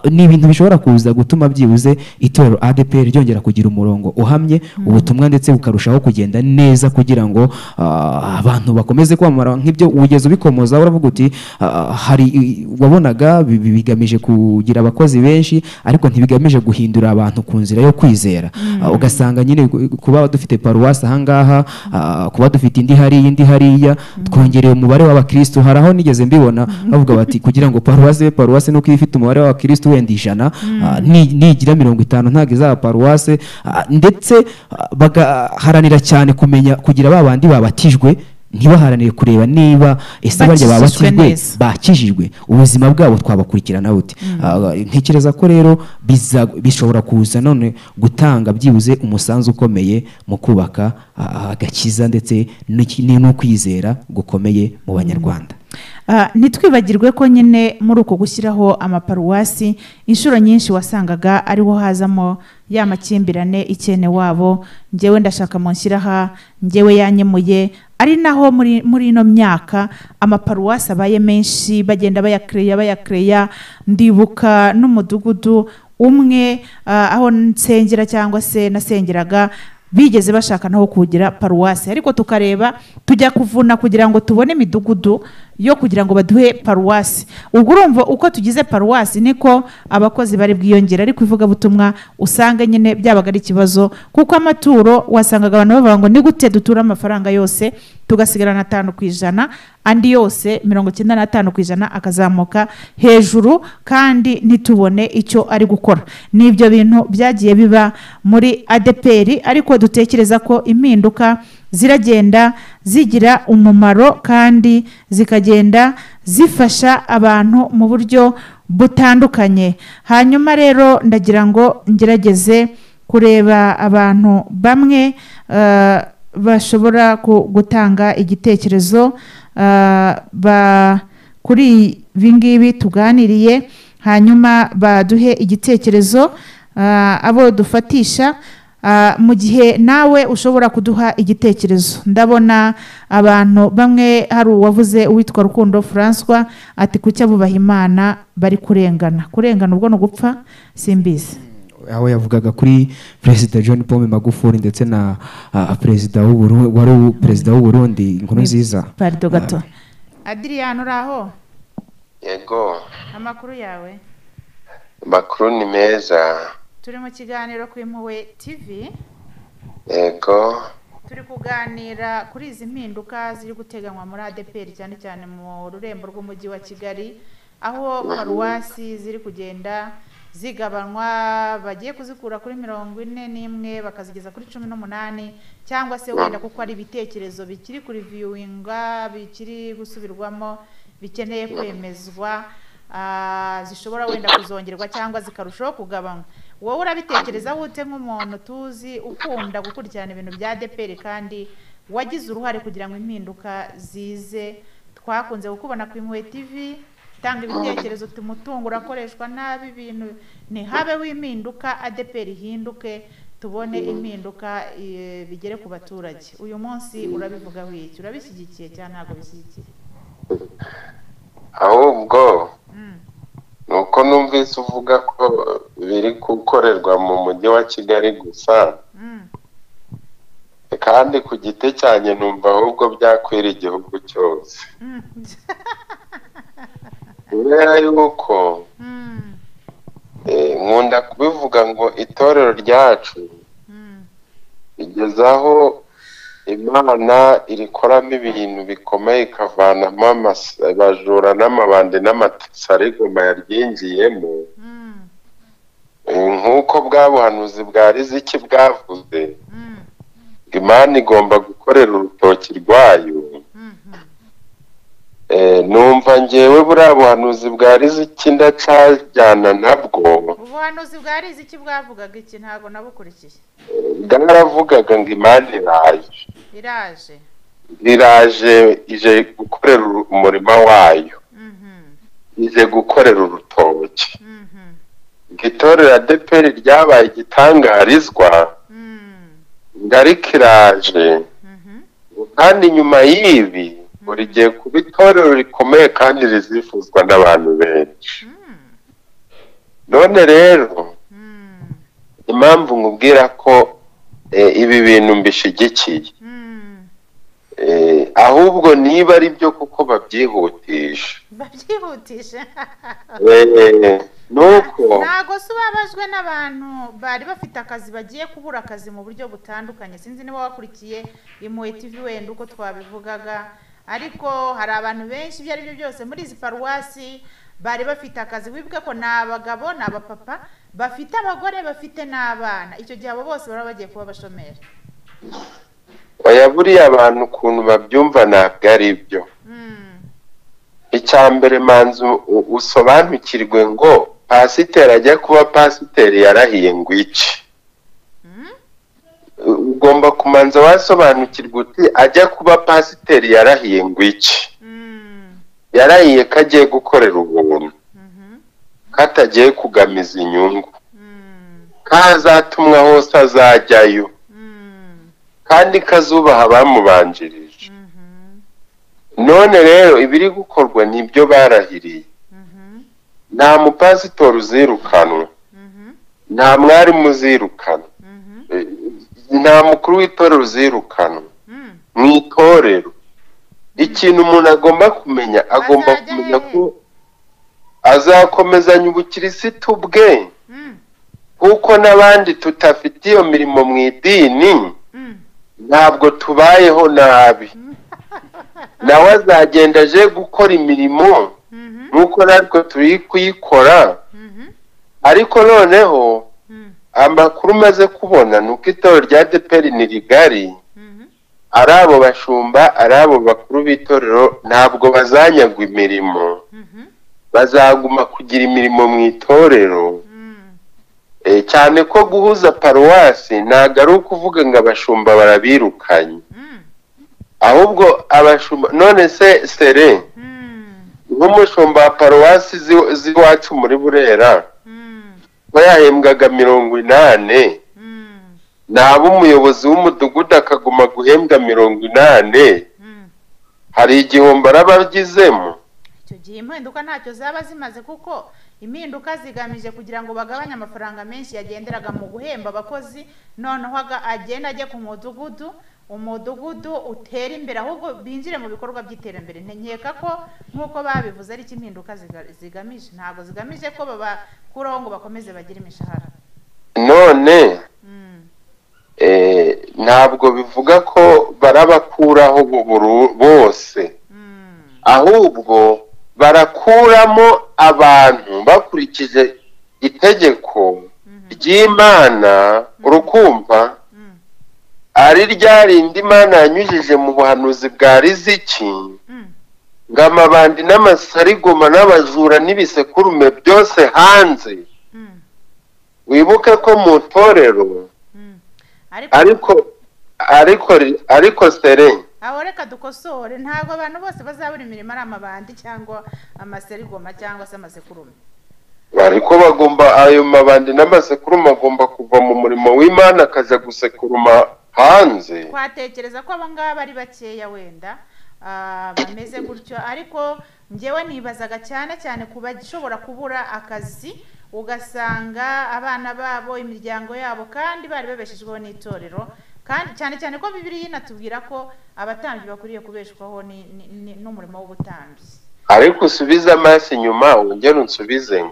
ni ibintu bishobora kuza gutuma byibuze itorero ADPR ryongera kugira umurongo uhamye ubutumwa ndetse bukarushaho kugenda neza kugira ngo ah, abantu bakomeze kwamamara nk'ibyo wigeze ubikomoza uravuga uti ah, hari i- wabonaga bi- bi- bigamije kugira abakozi benshi ariko ntibigamije guhindura abantu ku nzira yo kwizera Ah, ugasanga nyine ku- kuba dufite paruwasi ahangaha ah, kuba dufite indi hariya indi hariya twongereye umubare w'abakristo hari aho nigeze mbibona bavuga bati kugira ngo paruwasi ibe paruwasi nuko iyo ifite umubare w'abakristo wenda ijana ah, ni- nigira mirongo itanu ntabwo izaba paruwasi ah, ndetse ah, bagaharanira cyane kumenya kugira ba bandi babatijwe ntibaharanire kureba niba ese Bakijijwe barya babatijwe neza. bakijijwe ubuzima bwabo twabakurikirana bute Ah, ntekereza ko rero biza- bishobora kuza none gutanga byibuze umusanzu ukomeye mu kubaka ah, agakiza ndetse n'iki- n'ukwizera gukomeye mu banyarwanda Ah, ntitwibagirwe ko nyine muri uko gushyiraho amaparuwasi inshuro nyinshi wasangaga ariho hazamo ya makimbirane ikene wabo njyewe ndashaka mu nshyiraha njyewe yanyemuye ari naho muri muri ino myaka amaparuwasi abaye menshi bagenda bayakereya bayakereya ndibuka n'umudugudu umwe ah, aho nsengera cyangwa se nasengeraga bigeze bashaka naho kugira paruwasi ariko tukareba tujya kuvuna kugira ngo tubone imidugudu yo kugira ngo baduhe paruwasi ubwo urumva uko tugize paruwasi niko abakozi bari bwiyongera ariko ivugabutumwa usanga nyine byabaga ari ikibazo kuko amaturo wasangaga abantu bavuga ngo ni gute dutura amafaranga yose tugasigarana atanu ku ijana andi yose mirongo icyenda n'atanu ku ijana akazamuka hejuru kandi ntitubone icyo ari gukora ni ibyo bintu byagiye biba muri adeperi ariko dutekereza ko impinduka ziragenda zigira umumaro kandi zikagenda zifasha abantu mu buryo butandukanye hanyuma rero ndagira ngo ngerageze kureba abantu bamwe eh, bashobora ku- gutanga igitekerezo eh, ba- kuri ibi ngibi tuganiriye hanyuma baduhe igitekerezo eh, abo dufatisha Ah, mu gihe nawe ushobora kuduha igitekerezo ndabona abantu bamwe hari uwavuze uwitwa rukundo francois ati kuki abubaha imana bari kurengana kurengana ubwo ni ugupfa simbizi aho yavugaga kuri perezida john paul magufuli ndetse na ah, perezida w'Uburu- wari ubu- perezida w'uburundi inkuru nziza parido gato adiriyani uri aho yego amakuru yawe makuru ni meza turi mu kiganiro ku impuhwe tv yego turi kuganira kuri izi mpinduka ziri guteganywa muri adepr cyane cyane mu rurembo rw'umujyi wa kigali aho paruwasi ziri kugenda zigabanwa bagiye kuzikura kuri mirongo ine n'imwe bakazigeza kuri cumi n'umunani cyangwa se wenda kuko ari ibitekerezo bikiri kuri viyuwinga bikiri gusubirwamo bikeneye kwemezwa ah, zishobora wenda kuzongerwa cyangwa zikarushaho kugabanywa wowe urabitekereza wute nk'umuntu tuzi ukunda gukurikirana ibintu bya deperi kandi wagize uruhare kugira ngo impinduka zize twakunze kukubona ku impuhwe tv tanga ibitekerezo uti umutungo urakoreshwa nabi ibintu ntihabeho impinduka adeperi ihinduke tubone impinduka eh, bigere ku baturage uyu munsi urabivugaho iki urabishyigikiye cyangwa ntabwo bishyigikiye ahubwo Mm. ni uko numvise uvuga ko biri gukorerwa mu mujyi wa kigali gusa Mm. kandi ku giti cyanjye numva ahubwo byakwira igihugu cyose Mm. kubera yuko Mm. eh, nkunda kubivuga ngo itorero ryacu Mm. igeze aho imana irikoramo ibintu bikomeye ikavanamo amasa- abajura n'amabandi n'amasarigoma yaryingiyemo Mm. Eh, nk'uko bwa buhanuzi bwa riziki bwavuze Mm. ngo imana igomba gukorera urutoki rwayo Mhm. Eh, numva ngewe buriya buhanuzi bwa riziki ndacajyana nabwo ubuhanuzi bwa riziki bwavugaga iki ntabwo nabukurikiye Eh, bwaravugaga ngo imana iraje iraje iraje ije gukorera uru- umurima wayo Mhm. ije gukorera urutoki Mhm. ngo itorero adeperi ryabaye igitangarizwa Mm. ngo ariko iraje Mhm. kandi nyuma y'ibi buri gihe kuba itorero rikomeye kandi rizifuzwa n'abantu benshi Mm. none rero Mm. impamvu nkubwira ko eh, ibi bintu mbishyigikiye Mm. Eh, ahubwo niba ari byo kuko babyihutisha babyihutishe Eh, nuko ntabwo se ubabajwe n'abantu bari bafite akazi bagiye kubura akazi mu buryo butandukanye sinzi niba wakurikiye impuhwe tv wenda uko twabivugaga ariko hari abantu benshi ibyo ari byo byose muri izi paruwasi bari bafite akazi wibuke ko ni abagabo ni abapapa bafite abagore bafite n'abana icyo gihe abo bose baba bagiye kuba abashomeri oya buriya abantu ukuntu babyumva ntabwo ari byo Mm, icya mbere manzu u- usobanukirwe ngo pasiteri ajya kuba pasiteri yarahiye ngo iki mm, ugomba kumanza wasobanukirwa uti ajya kuba pasiteri yarahiye ngo iki mm, yarahiye ko agiye gukorera ubuntu mhm, ko atagiye kugamiza inyungu mm, ko aho azatumwa hose azajyayo mm, kandi ko azubaha abamubanjirije mhm, none rero ibiri gukorwa ni ibyo barahiriye mhm, nta mupasitori uzirukanwa mhm, nta mwarimu uzirukanwa mhm, Eh, nta mukuru w'itorero uzirukanwa mm. mu itorero ikintu umuntu agomba kumenya agomba Azajya kumenya he? ko azakomezanya ubukirisitu bwe Mm, kuko n'abandi tudafite iyo mirimo mu idini mm, ntabwo tubayeho nabi nawe azagenda aje gukora imirimo mhm, nk'uko natwe turi kuyikora mhm, ariko noneho mm, amakuru umaze kubona ni uko itorero rya deperi ni rigari mhm, ari abo bashumba ari abo bakuru b'itorero ntabwo bazanyagwa imirimo mhm, bazaguma kugira imirimo mu itorero mm, E, cyane ko guhuza paruwasi ntabwo ari ukuvuga ngo abashumba barabirukanye mm, ahubwo abashumba none se sere mm, nk'umushumba wa paruwasi zi- z'iwacu muri burera mm, we yahembwaga mirongo inani mm, naba umuyobozi w'umudugudu akaguma guhembwa mirongo inani mm. hari igihombo araba agizemo icyo gihe impinduka ntacyo zaba zimaze kuko impinduka zigamije kugira ngo bagabanye amafaranga menshi yagenderaga mu guhemba abakozi noneho aga- agenda ajye ku mudugudu umudugudu utera imbere ahubwo binjire mu bikorwa by'iterambere nkeka ko nk'uko babivuze ari cyo impinduka ziga- zigamije ntabwo zigamije ko babakuraho ngo bakomeze bagire imishahara none Mm, eh, nta ntabwo bivuga ko barabakuraho buru- bose ahubwo barakuramo abantu bakurikije itegeko ry'imana urukumva ari rya rindi imana yanyujije mu buhanuzi bwa riziki ngo amabandi n'amasarigoma n'abajura n'ibisekurume byose hanze wibuke ko mu itorero ariko ariko ariko sere aho reka dukosore ntabwo abantu bose bazabura imirimo ari amabandi cyangwa amaserigoma cyangwa se amasekurume ariko bagomba ayo mabandi n'amasekuruma agomba kuva mu murimo w'imana akajya gusekuruma hanze twatekereza ko abangaba ari bakeya wenda ah, bameze gutyo ariko njyewe nibazaga cyane cyane ku bashobora kubura akazi ugasanga abana babo imiryango yabo kandi bari babeshejweho n'itorero kandi cyane cyane ko bibiriya inatubwira ko abatambyi bakwiriye kubeshwaho ni- ni- ni- n'umurimo w'ubutambyi ariko usubize amaso inyuma wongere unsubize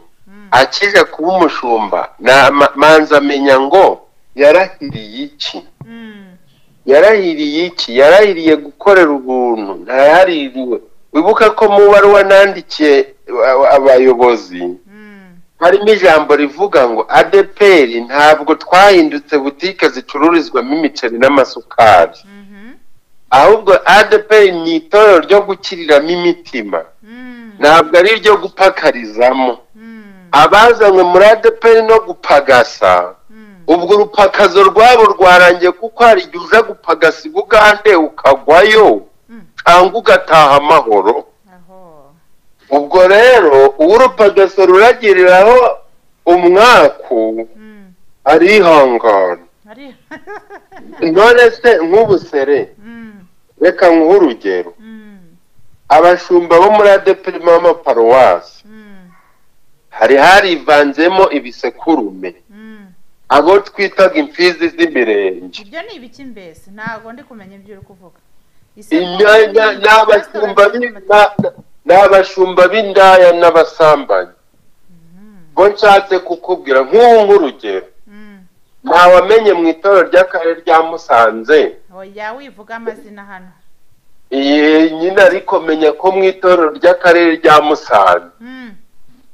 akijya kuba umushumba na- ma- manza amenya ngo yarahiriye iki Mm, yarahiriye iki yarahiriye gukorera ubuntu ntayaririwe wibuka ko mu baruwa nandikiye a- abayobozi mm, harimo ijambo rivuga ngo adeperi ntabwo twahindutse butike zicururizwamo imiceri n'amasukari mhm, ahubwo adeperi ni itorero ryo gukiriramo imitima mm, ntabwo ari iryo gupakarizamo mm, abazanywe muri adeperi no gupagasa mm, ubwo urupakazo rwabo rwarangiye kuko hari igihe uza gupagasa i bugande ukagwayo mm. cyangwa ugataha amahoro aho ubwo rero uwo urupagasa ruragiriraho umwaku mm, arihangana ari none se nk'ubusere Mm, reka nkuhe urugero mm, abashumba bo muri adeperi b'amaparuwasi mm, hari harivanzemo ibisekurume mm. abo twitaga imfizi z'imirenge ibyo ni ibiki mbese ntabwo ndi kumenya ibyo uri kuvuga imyanya ni abashumba b'i- na- na- ni abashumba b'indaya n'abasambanyi ngo nshatse kukubwira nk'ubu nk'urugero ntawamenye mu itorero ry'akarere rya musanze oya wivuga amazina hano iyi nyine ariko menya ko mu itorero ry'akarere rya musanze Mm,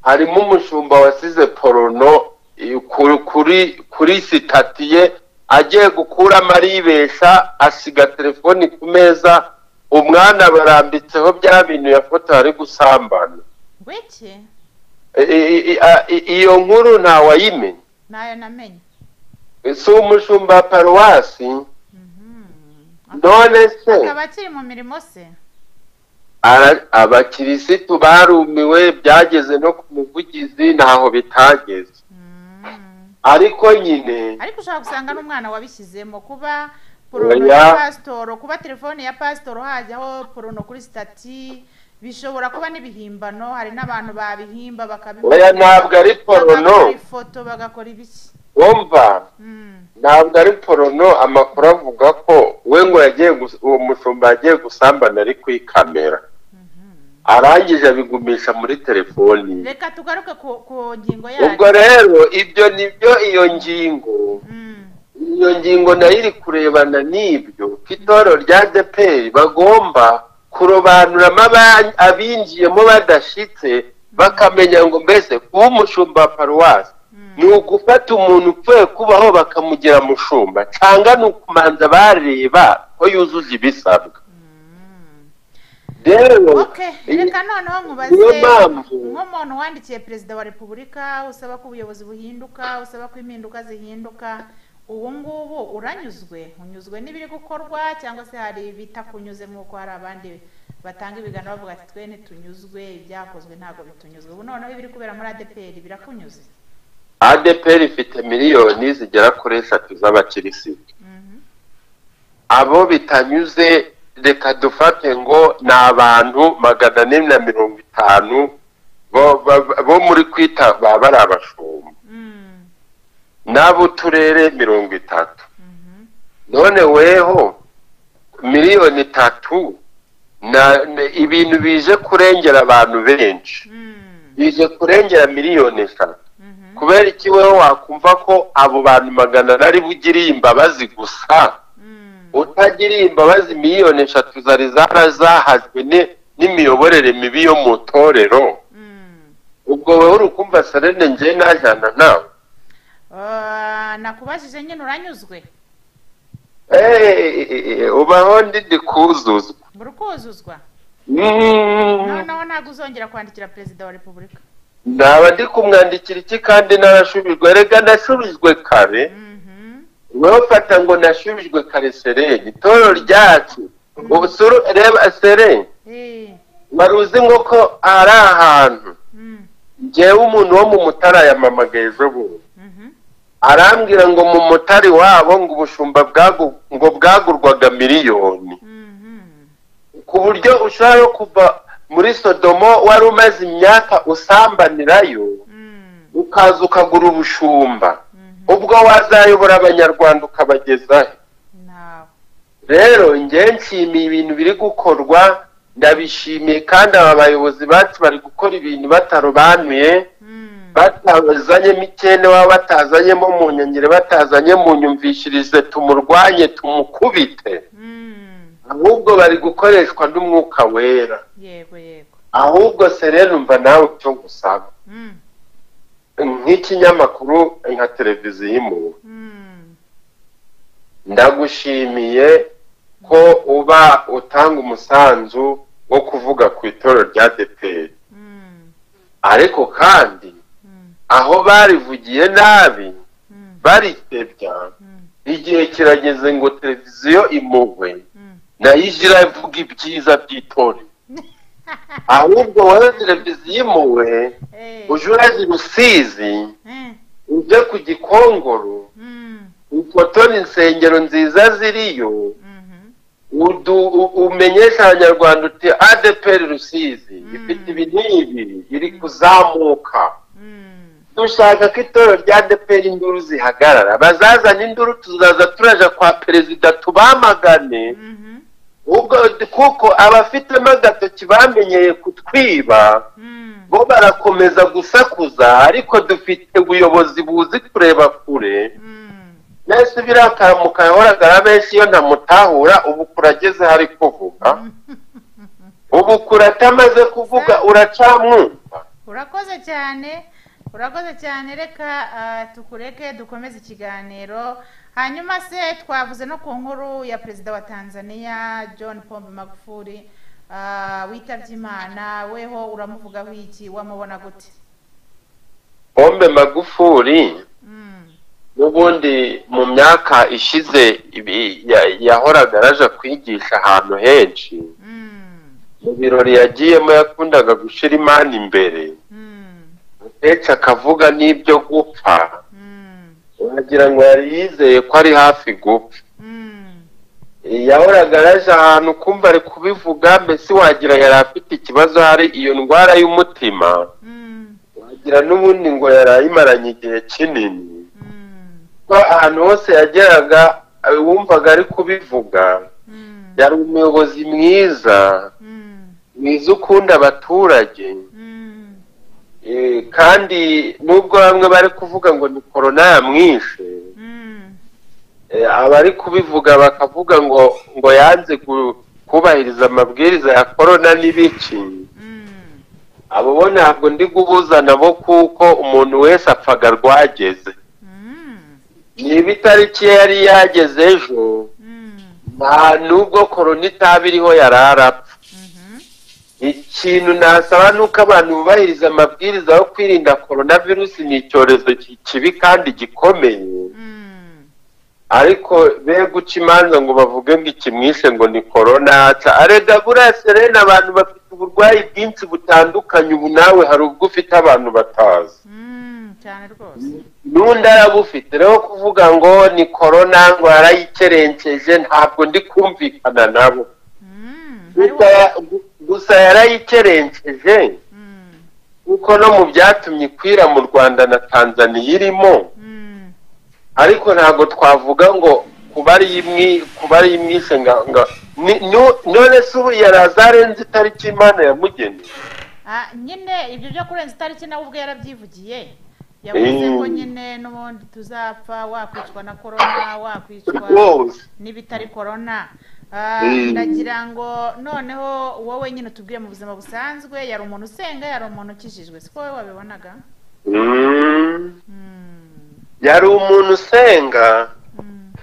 harimo umushumba wasize porono eh, ku- kuri kuri sitati ye agiye gukuramo aribesha asiga telefoni ku meza umwana barambitseho bya bintu yafotoye ari gusambana ngwiki I- i- i- a- i- iyo nkuru ntawayimenya nayo namenye si umushumba wa paruwasi Mhm. none se akaba akiri mu mirimo se Ara- abakirisitu barumiwe byageze no ku muvugizi ntaho bitageze Mm. ariko nyine ariko ushobora gusanga n'umwana wabishyizemo kuba Oya. porono ya pasitoro kuba telefone ya pasitoro hajyaho porono kuri sitati bishobora kuba n'ibihimbano hari n'abantu babihimba bakabibona oya ntabwo ari porono bagakora ifoto bagakora ibiki wumva Mm, ntabwo ari porono amakuru avuga ko we ngo yagiye gus- uwo mushumba yagiye gusambana ari kuri kamera arangije abigumisha muri telefoni ye. reka tugaruke ku ku ngingo ubwo yacu rero ibyo nibyo iyo ngingo Mm, iyo ngingo nayo iri kurebana n'ibyo ko itorero rya deperi bagomba kurobanuramo aba- abinjiyemo badashitse bakamenya ngo mbese kuba umushumba wa paruwasi mm, ni ugufata umuntu upfuye kubaho bakamugira mushumba cyangwa ni ukumanza bareba ko yujuje ibisabwa mm. rero okay reka noneho niyo nkubaze mpamvu nk'umuntu wandikiye perezida wa repubulika usaba ko ubuyobozi buhinduka usaba ko impinduka zihinduka ubu ngubu uranyuzwe unyuzwe n'ibiri gukorwa cyangwa se hari ibitakunyuze nk'uko hari abandi batanga ibiganiro bavuga ati twe ntitunyuzwe ibyakozwe ntabwo bitunyuzwe ubu noneho ibiri kubera muri adeperi birakunyuze adeperi ifite miliyoni zigera kuri eshatu z'abakirisitu Mhm. abo bitanyuze reka dufate ngo ni abantu magana ane na mirongo itanu bo- ba- bo muri kwita baba ari abashumba Mm, n'ab'uturere mirongo itatu mhm, none weho miliyoni itatu na na- ibintu bije kurengera abantu benshi mm, bije kurengera miliyoni eshatu mhm, kubera iki weho wakumva ko abo bantu magana ane ari bugiriye imbabazi gusa mm, utagiriye imbabazi miliyoni eshatu zari zarazahazwe ni- n'imiyoborere mibi yo mu itorero ubwo wowe uri kumva serene njye najyana nawe Ah, nakubajije nyine uranyuzwe Eh, ubaho ndidi kuzuzwa buri kuzuzwa Mm, noneho ntabwo uzongera kwandikira perezida wa repubulika ndaba ndi kumwandikira iki kandi narashubijwe rega nashubijwe kare Mhm. wowe fata ngo nashubijwe kare sereni itorero ryacu ubusuru reba sereni Eh, wari uzi ngo ko ari ahantu mm, ngewe umuntu wo mu mutara yamamagaye ejo bundi mhm. arambwira ngo mu mutari wabo ngo ubushumba bwagu- ngo bwagurwaga miliyoni Mhm. ku buryo ushobora no kuva muri sodomo wari umaze imyaka usambanirayo Mm, ukaza ukagura ubushumba mhm. ubwo wazayobora abanyarwanda ukabagezahe Nawe. rero njye nshimiye ibintu biri gukorwa ndabishimiye kandi aba bayobozi bacu bari gukora ibintu batarobanuye Mm, batazanyemo ikene waba batazanyemo mu nyongere batazanye mu nyumvishirize tumurwanye tumukubite mm. ahubwo bari gukoreshwa n'umwuka wera yego yego ahubwo se rero umva nawe icyo gusaba Mm, nk'ikinyamakuru nka televiziyo impuwe mm. ndagushimiye ko uba utanga umusanzu wo kuvuga ku itorero rya deperi Mm, ariko kandi mm, aho barivugiye nabi mm, barikebya mm, igihe kirageze ngo televiziyo impuhwe mm. nayo ije iravuga ibyiza by'itorero ahubwo wowe televiziyo impuhwe Eh, uje uraza i rusizi eh, uje ku gikongoro mm, ufotore insengero nziza ziriyo mhm. udu- u- umenyesha abanyarwanda uti adeperi rusizi Mm. ifite ibi n'ibi iri kuzamuka Mm, dushaka ko itorero rya adeperi induru zihagarara bazazana induru tuzaza turaja kwa perezida tubamagane mhm. ubwo kuko abafitemo agatoki bamenyeye kutwiba Mm, bo barakomeza gusakuza ariko dufite ubuyobozi buzi kureba kure mm. mbese birakamuka yahoraga benshi iyo ntamutahura ubu kurageze hari kuvuga ubu kuratamaze kuvuga uracamwumva urakoze cyane urakoze cyane reka ah, tukureke dukomeze ikiganiro hanyuma se twavuze no ku nkuru ya perezida wa tanzania john pombe magufuli ah, witabye imana weho uramuvugaho iki wamubona gute pombe magufuri Mm, n'ubundi mu myaka ishize ibi- ya- yahoraga araje kwigisha ahantu henshi mm, mu birori yagiyemo yakundaga gushyira imana imbere mm, akenshi akavuga n'ibyo gupfa mm, wagira ngo yari yizeye ko ari hafi gupfa mm, yahoraga araje ahantu kumva ari kubivuga mbese wagira yari afite ikibazo hari iyo ndwara y'umutima mm, wagira n'ubundi ngo yari ayimaranye igihe kinini mm, ko ahantu hose yageraga eh, wumvaga ari kubivuga mm, yari umuyobozi mwiza mm, mwiza ukunda abaturage mm, Eh, kandi nubwo bamwe bari kuvuga ngo ni korona yamwishe mm, Eh, abari kubivuga bakavuga ngo ngo yanze ku- kubahiriza amabwiriza ya korona n'ibiki mm. abo bo ntabwo ndi guhuza nabo kuko umuntu wese apfaga rwageze Mm, niba itariki ye yari yageze ejo mm, nta nubwo korona itaba iriho yari arapfa mhm, ikintu nasaba ni uko abantu bubahiriza amabwiriza yo kwirinda korona virusi ni icyorezo ki- kibi kandi gikomeye mm, ariko be guca imanza ngo bavuge ngo ikimwishe ngo ni korona yaca arega buriya serena abantu bafite uburwayi bwinshi butandukanye ubu nawe hari ubwo ufite abantu batazi mm, cyane rwose n'undi arabufite rero kuvuga ngo ni korona ngo yarayikerenkeje ntabwo ndi kumvikana nabo Mm, hariho- Gusa ya- gu- gusa yarayikerenkeje Mm, kuko no mu byatumye ikwira mu rwanda na tanzaniya irimo mm, ariko ntabwo twavuga ngo kuba ari imwi- kuba ari imwishe nga- nga- ni- nu- none se ubu yaraza arenze itariki imana yamugeneye ah, nyine ibyo byo kurenza itariki nawe ubwe yarabyivugiye yavuze ko nyine n'ubundi tuzapfa wakwicwa na korona wakwicwa rwose n'ibitari korona Ah, Mm. ndagira ngo noneho wowe nyine utubwire mu buzima busanzwe yari umuntu usenga yari umuntu ukijijwe siko wowe wabibonaga Mm. Mm, yari umuntu usenga mm,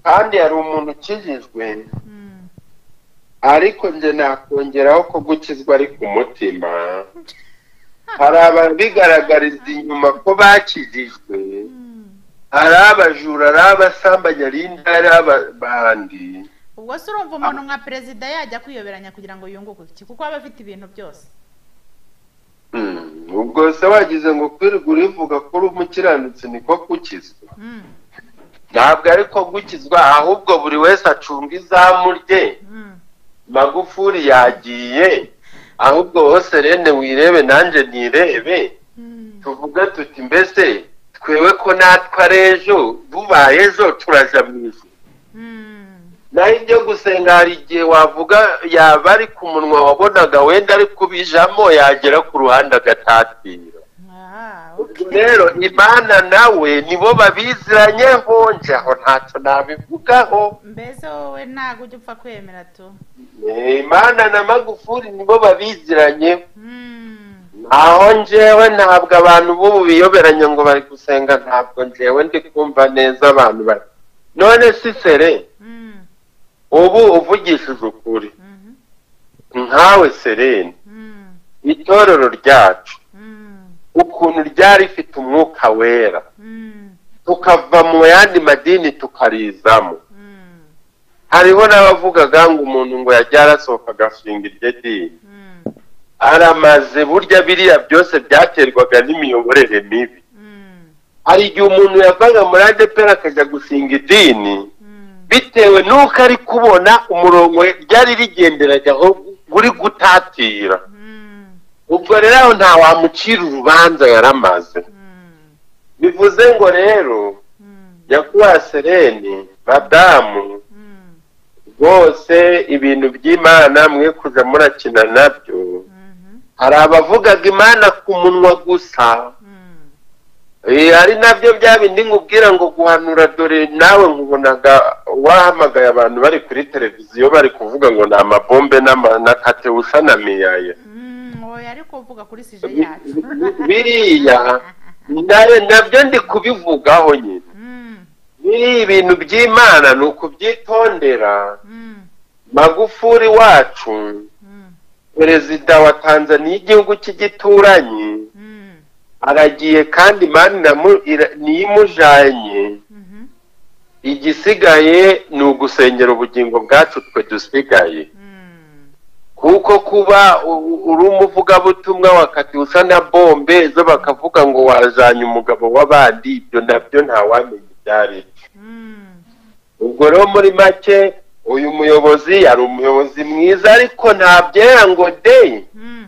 kandi yari umuntu ukijijwe mm. ariko njye nakongeraho ko gukizwa ari ku mutima hari ababigaragariza inyuma ko bakijijwe Mm. ari abajura ari abasambanyi ari indaya ari abandi ubwo se urumva umuntu nka perezida yajya kwiyoberanya kugira ngo yunguke iki kuko aba afite ibintu byose Mm. ubwo se wagize ngo kwirirwa urivuga ko uri umukiranutsi niko gukizwa Mm, ntabwo ariko gukizwa ahubwo buri wese acunga izamu rye mm. magufuri yagiye ahubwo wowe serene wirebe nanjye nirebe Mm. tuvuge tuti mbese twewe ko natwe ari ejo bubaye ejo turaja mu ijuru Mm. naho ibyo gusenga hari igihe wavuga yaba ari ku munwa wabonaga wenda ari kubijamo yagera ku ruhande agatatira Ah, ubwo okay. rero imana nawe nibo babiziranyeho njye aho ntacyo nabivugaho mbese wowe ntabwo ujya upfa kwemera tu Eh, imana na magufuri nibo babiziranyeho Mm, aho njyewe ntabwo abantu b'ubu biyoberanya ngo bari gusenga ntabwo njyewe ndi kumva neza abantu bari none si sere mm, ubu uvugishije ukuri mhm, nkawe serene mm, itorero ryacu mm, ukuntu ryari rifite umwuka wera mm, tukava mu yandi madini tukarizamo mm, hariho n'abavugaga ngo umuntu ngo yajya arasohoka agashinga iryo dini mm, aramaze burya biriya byose byaterwaga n'imiyoborere mibi mm, hari igihe umuntu yavaga muri adepera akajya gushinga idini mm, bitewe n'uko ari kubona umurongo ryari rigenderaga aho uri gutatira mm, ubwo rero aho nta wamucira urubanza yaramaze mm, bivuze ngo rero mm, nyakubahwa sereni madamu mm, rwose ibintu by'imana mwe kuja murakina nabyo mhm, hari abavugaga imana ku munwa gusa mm, Eh, ari nabyo bya bindi nkubwira ngo guhanura dore nawe nkubonaga wahamagaye abantu bari kuri televiziyo bari kuvuga ngo ni amabombe n'ama- na katewusa na miyaya mm, oya ariko uvuga kuri sije yacu biriya nawe nabyo ndi kubivugaho nyine Mm, biriya ibintu by'imana ni ukubyitondera mm, magufuri wacu mm, perezida wa tanzaniya igihugu cy'igituranyi mm, aragiye kandi imana iramu- ira- niyo imujanye mhm, igisigaye ni ugusengera ubugingo bwacu twe dusigaye mm, kuko kuba u- u- uri umuvugabutumwa wakati usa na bombe zo bakavuga ngo wajanye umugabo w'abandi ibyo nabyo ntawamenya ibyo ari byo. mm, ubwo rero muri make uyu muyobozi yari umuyobozi mwiza ariko ntabyera ngo de mm,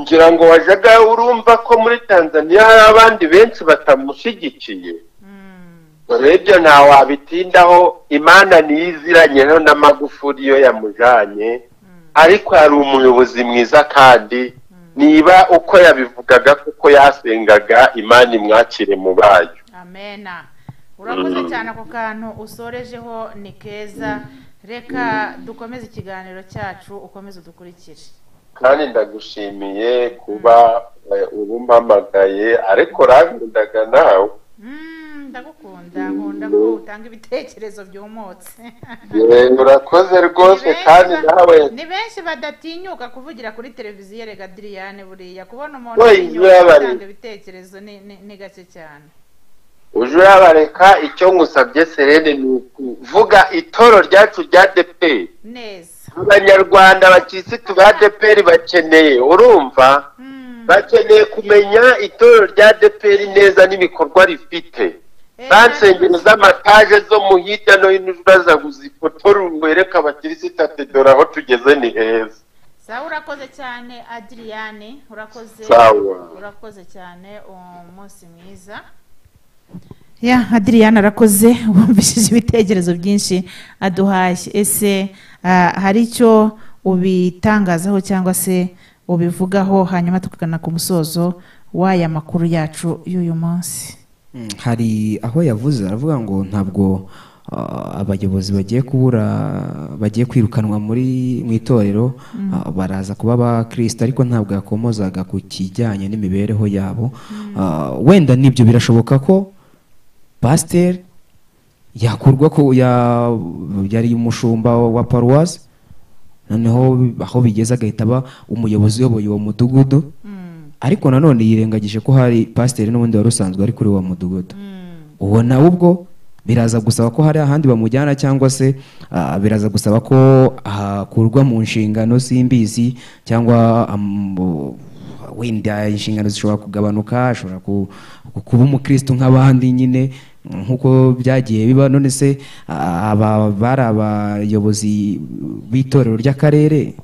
ngira ngo wajyaga urumva ko muri tanzaniya hari abandi benshi batamushyigikiye mm. ibyo nta wabitindaho imana ntiyiziranyeho n'amagufuri iyo yamujanye ariko yari umuyobozi mwiza kandi niba uko yabivugaga kuko yasengaga imana imwakire mu bayo amena urakoze Mm. cyane ako kantu usorejeho ni keza reka dukomeze ikiganiro cyacu ukomeze udukurikire kandi ndagushimiye kuba eh, ubumpamagaye ariko urankundaga nawe Mm, ndagukunda nkunda ko utanga ibitekerezo byumutse Eh, urakoze rwose Ni benshi kandi ba- nawe ni benshi badatinyuka kuvugira kuri televiziyo rega diriyane buriya kubona umuntu Oy, utinyuka yabari. gutanga ibitekerezo ni- ni- ni gake cyane uje urabareka icyo ngusabye serene ni ukuvuga itoro ryacu rya deperi neza abanyarwanda bakirisitu ba deperi bakeneye urumva Mm. bakeneye kumenya itorero rya deperi neza n'ibikorwa rifite Eh, za nsengero z'amataje zo mu hirya no hino urazaguza ifoto wereka abakirisitu ati dore aho tugeze ni heza sawa urakoze cyane adiriyane urakoze Sawa. urakoze cyane umunsi mwiza ya adiriyane arakoze wumvishije ibitekerezo byinshi aduhaye ese ah, hari icyo ubitangazaho cyangwa se ubivugaho hanyuma tukagana ku musozo w'aya makuru yacu y'uyu munsi Mm, hari aho yavuze aravuga ngo ntabwo ah, abayobozi bagiye kubura bagiye kwirukanwa muri mu itorero ah, baraza kuba abakristo ariko ntabwo yakomozaga ku kijyanye n'imibereho yabo Ah, wenda nibyo birashoboka ko pasiteri yakurwa ko ya- yari umushumba wa paruwasi noneho aho bigeze agahita aba umuyobozi uyoboye uwo mudugudu ariko nanone yirengagije ko hari pasiteri n'ubundi wari usanzwe ari kuri wa mudugudu uwo nawe ubwo biraza gusaba ko hari ahandi bamujyana cyangwa se ah, biraza gusaba ko akurwa mu nshingano simbizi cyangwa am- bo- wenda inshingano zishobora kugabanuka ashobora ku- ku- kuba umukristo nk'abandi nyine nk'uko byagiye biba none se ah, aba bari abayobozi b'itorero ry'akarere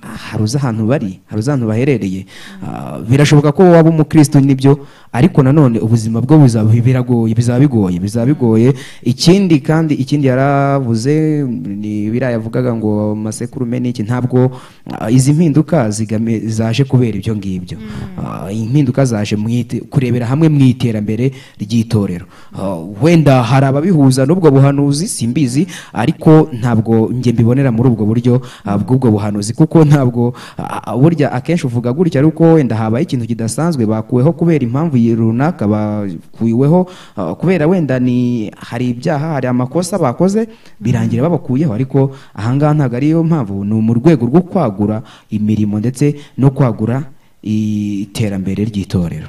hari uzi ahantu bari hari uzi ahantu baherereye Ah, birashoboka ko waba umukristo nibyo ariko nanone ubuzima bwo buzaba biragoye bizaba bigoye bizaba bigoye ikindi kandi ikindi yaravuze ni biriya yavugaga ngo masekurume n'iki ntabwo ah, izi mpinduka zigame- zaje kubera ibyo ngibyo Ah, impinduka zaje mu ite- kurebera hamwe mu iterambere ry'itorero Ah, wenda hari ababihuza n'ubwo buhanuzi simbizi ariko ntabwo njye mbibonera muri ubwo buryo ah, bw'ubwo buhanuzi kuko ntabwo ah, ah, burya akenshi uvuga gutya ariko wenda habaye ikintu kidasanzwe bakuweho kubera impamvu yi- runaka bakuweho ah, kubera wenda ni hari ibyaha hari amakosa bakoze birangira babakuyeho ariko ahangaha ntabwo ariyo mpamvu ni mu rwego rwo kwagura imirimo ndetse no kwagura iterambere ry'itorero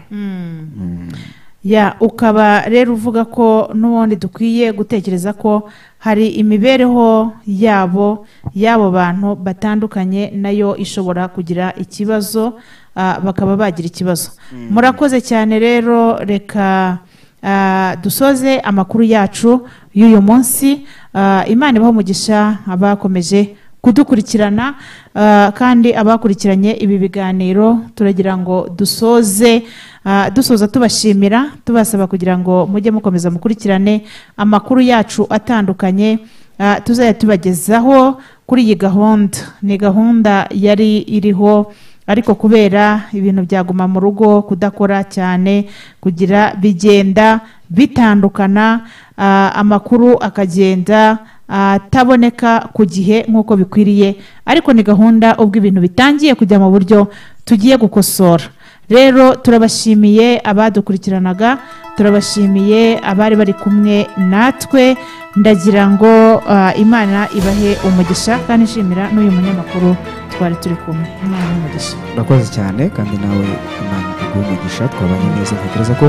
ya ukaba rero uvuga ko n'ubundi dukwiye gutekereza ko hari imibereho yabo y'abo bantu batandukanye nayo ishobora kugira ikibazo ah, bakaba bagira ikibazo murakoze cyane rero reka ah, dusoze amakuru yacu y'uyu munsi Ah, imana ibaha umugisha abakomeje kudukurikirana ah, kandi abakurikiranye ibi biganiro turagira ngo dusoze ah, dusoza tubashimira tubasaba kugira ngo mujye mukomeza mukurikirane amakuru yacu atandukanye ah, tuzajya tubagezaho kuri iyi gahunda ni gahunda yari iriho ariko kubera ibintu byaguma mu rugo kudakora cyane kugira bigenda bitandukana ah, amakuru akagenda ataboneka ku gihe nk'uko bikwiriye ariko ni gahunda ubwo ibintu bitangiye kujya mu buryo tugiye gukosora rero turabashimiye abadukurikiranaga turabashimiye abari bari kumwe natwe ndagira ngo ah, imana ibahe umugisha kandi ishimira n'uyu munyamakuru twari turi kumwe imana umugisha urakoze cyane kandi nawe imana iguha umugisha twabanye neza ntekereza ko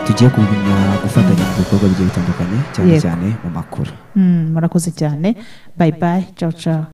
tugiye kumenya gufatanya mu bikorwa bigiye bitandukanye cyane Yego. cyane mu makuru Mm, murakoze cyane bayi bayi cawu cawu